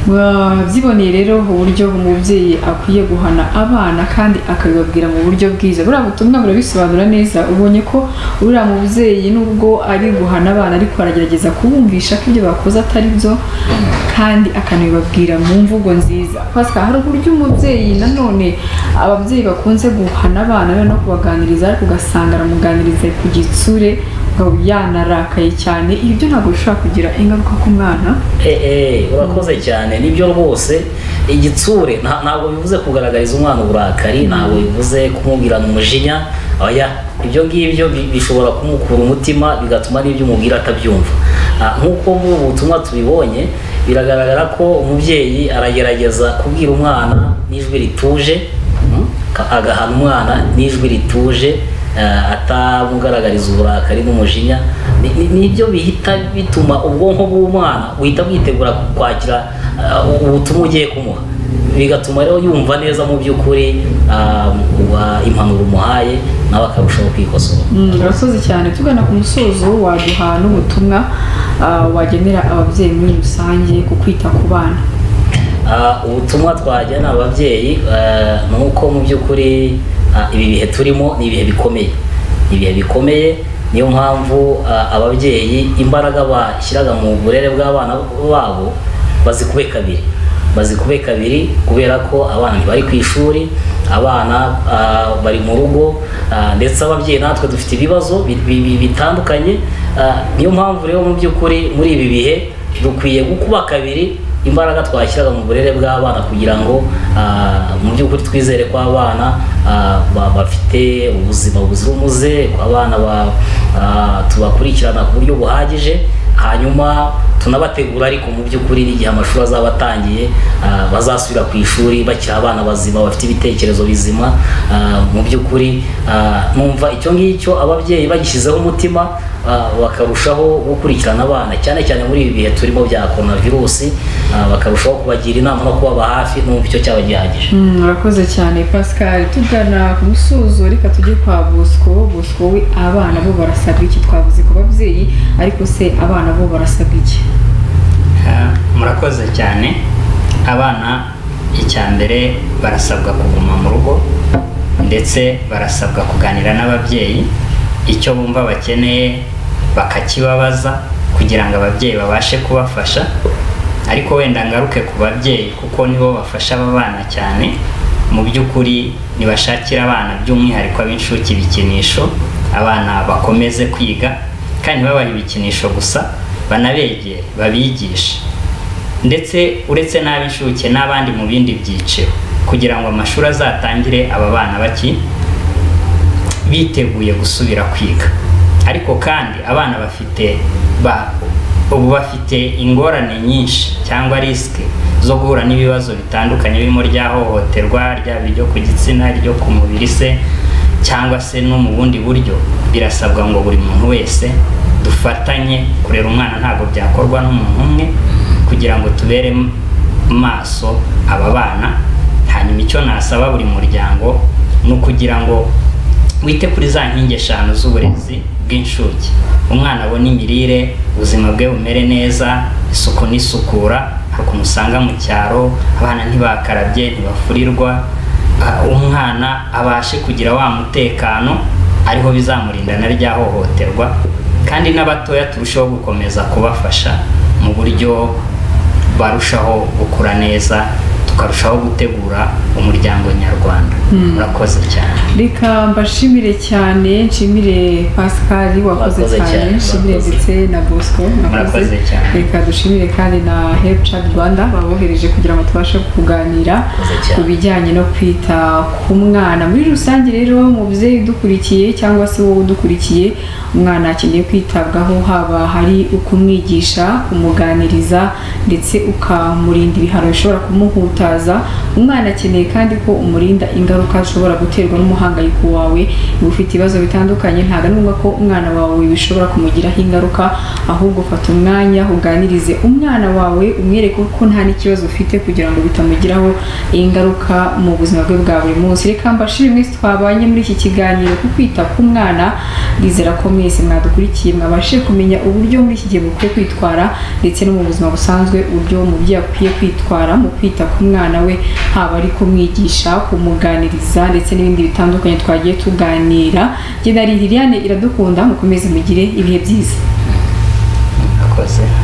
mwabyiboneye rero uburyo umubyeyi akwiye guhana abana kandi akabibabwira mu buryo bwiza buriya butumwa burabisobanura neza ubonye ko uriya mubyeyi nubwo ari guhana abana ariko aragerageza kubumvisha ko ibyo bakoze atari byo kandi akanabibabwira mu mvugo nziza pasika hari uburyo umubyeyi nanone ababyeyi bakunze guhana abana be no kubaganiriza ariko ugasanga aramuganiriza ku gitsure ukaba yanarakaye cyane ibyo ntabwo bishobora kugira ingaruka ku mwana eee urakoze cyane nibyo rwose igitsure nta- ntabwo bivuze kugaragariza umwana uburakari ntabwo bivuze kumubwirana umujinya oya ibyo ngibyo bi- bishobora kumukura umutima bigatuma n'ibyo umubwira atabyumva Ah, nk'uko mu butumwa tubibonye biragaragara ko umubyeyi aragerageza kubwira umwana n'ijwi rituje mm, ka- agahana umwana n'ijwi rituje eh, atamugaragariza uburakari n'umujinya ni ni- ni ibyo bihita bituma ubwonko bw'umwana buhita bwitegura kwakira eh, ubutumwa ugiye kumuha bigatuma rero yumva neza mu by'ukuri ah, wa- impanuro umuhaye nawe akarushaho kwikosora Mm, urakoze cyane tugana ku musozo waduha n'ubutumwa ah, wagenera ababyeyi muri rusange ku kwita ku bana Ah, ubutumwa twajyana ababyeyi ah, ni uko mu by'ukuri ah, ibi bihe turimo ni ibihe bikomeye ni ibihe bikomeye niyo mpamvu ah, ababyeyi imbaraga bashyiraga mu burere bw'abana babo bazikube kabiri bazikube kabiri kubera ko abana ntibari ku ishuri abana ah, bari mu rugo ah, ndetse ababyeyi natwe dufite ibibazo bi- bi- bi- bitandukanye Ah, niyo mpamvu rero mu by'ukuri muri ibi bihe dukwiye gukuba kabiri imbaraga twashyiraga mu burere bw'abana kugira ngo ah, mu by'ukuri twizere ko abana ah, ba- bafite ubuzima buzira umuze ko abana ba- ah, tubakurikirana ku buryo buhagije hanyuma tunabategura ariko mu by'ukuri n'igihe amashuri azaba atangiye ah, bazasubira ku ishuri bakiri abana bazima bafite ibitekerezo bizima ah, mu by'ukuri ah, numva icyo ngicyo ababyeyi bagishyizeho umutima ah, bakarushaho gukurikirana abana cyane cyane muri ibi bihe turimo bya korona virusi ah, bakarushaho kubagira inama no kubaba hafi n'umva icyo cyaba gihagije Mm, urakoze cyane pascal tugana ku musozo reka tujye kwa bosco bosco we abana bo barasabwa iki twavuze ku babyeyi ariko se abana bo barasabwa iki Ah, murakoze cyane abana icya mbere barasabwa kuguma mu rugo ndetse barasabwa kuganira n'ababyeyi icyo bumva bakeneye bakakibabaza kugira ngo ababyeyi babashe kubafasha ariko wenda ngaruke ku babyeyi kuko nibo bafasha aba bana cyane mu by'ukuri nibashakire abana by'umwihariko ab'inshuke ibikinisho abana bakomeze kwiga kandi ntibabahe ibikinisho gusa banabegere babigishe ndetse uretse n'ab'inshuke n'abandi mu bindi byiciro kugira ngo amashuri azatangire aba bana baki biteguye gusubira kwiga ariko kandi abana bafite ba ubu bafite ingorane nyinshi cyangwa risike zo guhura n'ibibazo bitandukanye birimo rya hohoterwa ryaba iryo ku gitsina iryo ku mubiri se cyangwa se no mu bundi buryo birasabwa ngo buri muntu wese dufatanye kurera umwana ntabwo byakorwa n'umuntu umwe kugira ngo tubere maso aba bana hanyuma icyo nasaba buri muryango ni ukugira ngo wite kuri za nkingi eshanu z'uburezi bw'inshuke umwana abona imirire ubuzima bwe bumere neza isuku n'isukura hari ukuntu usanga mu cyaro abana ntibakarabye ntibafurirwa ah, umwana abashe kugira wa mutekano ariho bizamurinda na rya hohoterwa kandi n'abatoya turusheho gukomeza kubafasha mu buryo barushaho gukura neza tukarushaho gutegura umuryango nyarwanda Mm. murakoze cyane reka mbashimire cyane nshimire pascal wakoze Murakoze cyane, cyane nshimire murakoze. ndetse na bosco Murakoze cyane. reka dushimire kandi na helpchat rwanda babohereje kugira ngo tubashe kuganira ku bijyanye no kwita ku mwana muri rusange rero mubyeyi udukurikiye cyangwa se wowe udukurikiye umwana akeneye kwitabwaho haba hari ukumwigisha kumuganiriza ndetse ukamurinda ibihano bishobora kumuhutaza umwana akeneye kandi ko umurinda ingaruka zishobora guterwa n'umuhangayiko wawe niba ufite ibibazo bitandukanye ntabwo ari ngombwa ko umwana wawe bishobora kumugiraho ingaruka ahubwo fata umwanya uganirize umwana wawe umwereke ko nta n'ikibazo ufite kugira ngo bitamugiraho ingaruka mu buzima bwe bwa buri munsi reka mbashire mwese twabanye muri iki kiganiro ku kwita ku mwana ndizera ko mwese mwadukurikiye mwabashije kumenya uburyo muri iki gihe mukwiye kwitwara ndetse no mu buzima busanzwe uburyo umubyeyi akwiye kwitwara mu kwita ku mwana we haba ari kumwigisha kumuganiriza ndetse n'ibindi bitandukanye twagiye tuganira jye na Liliane iradukunda mukomeze mugire ibihe byiza murakoze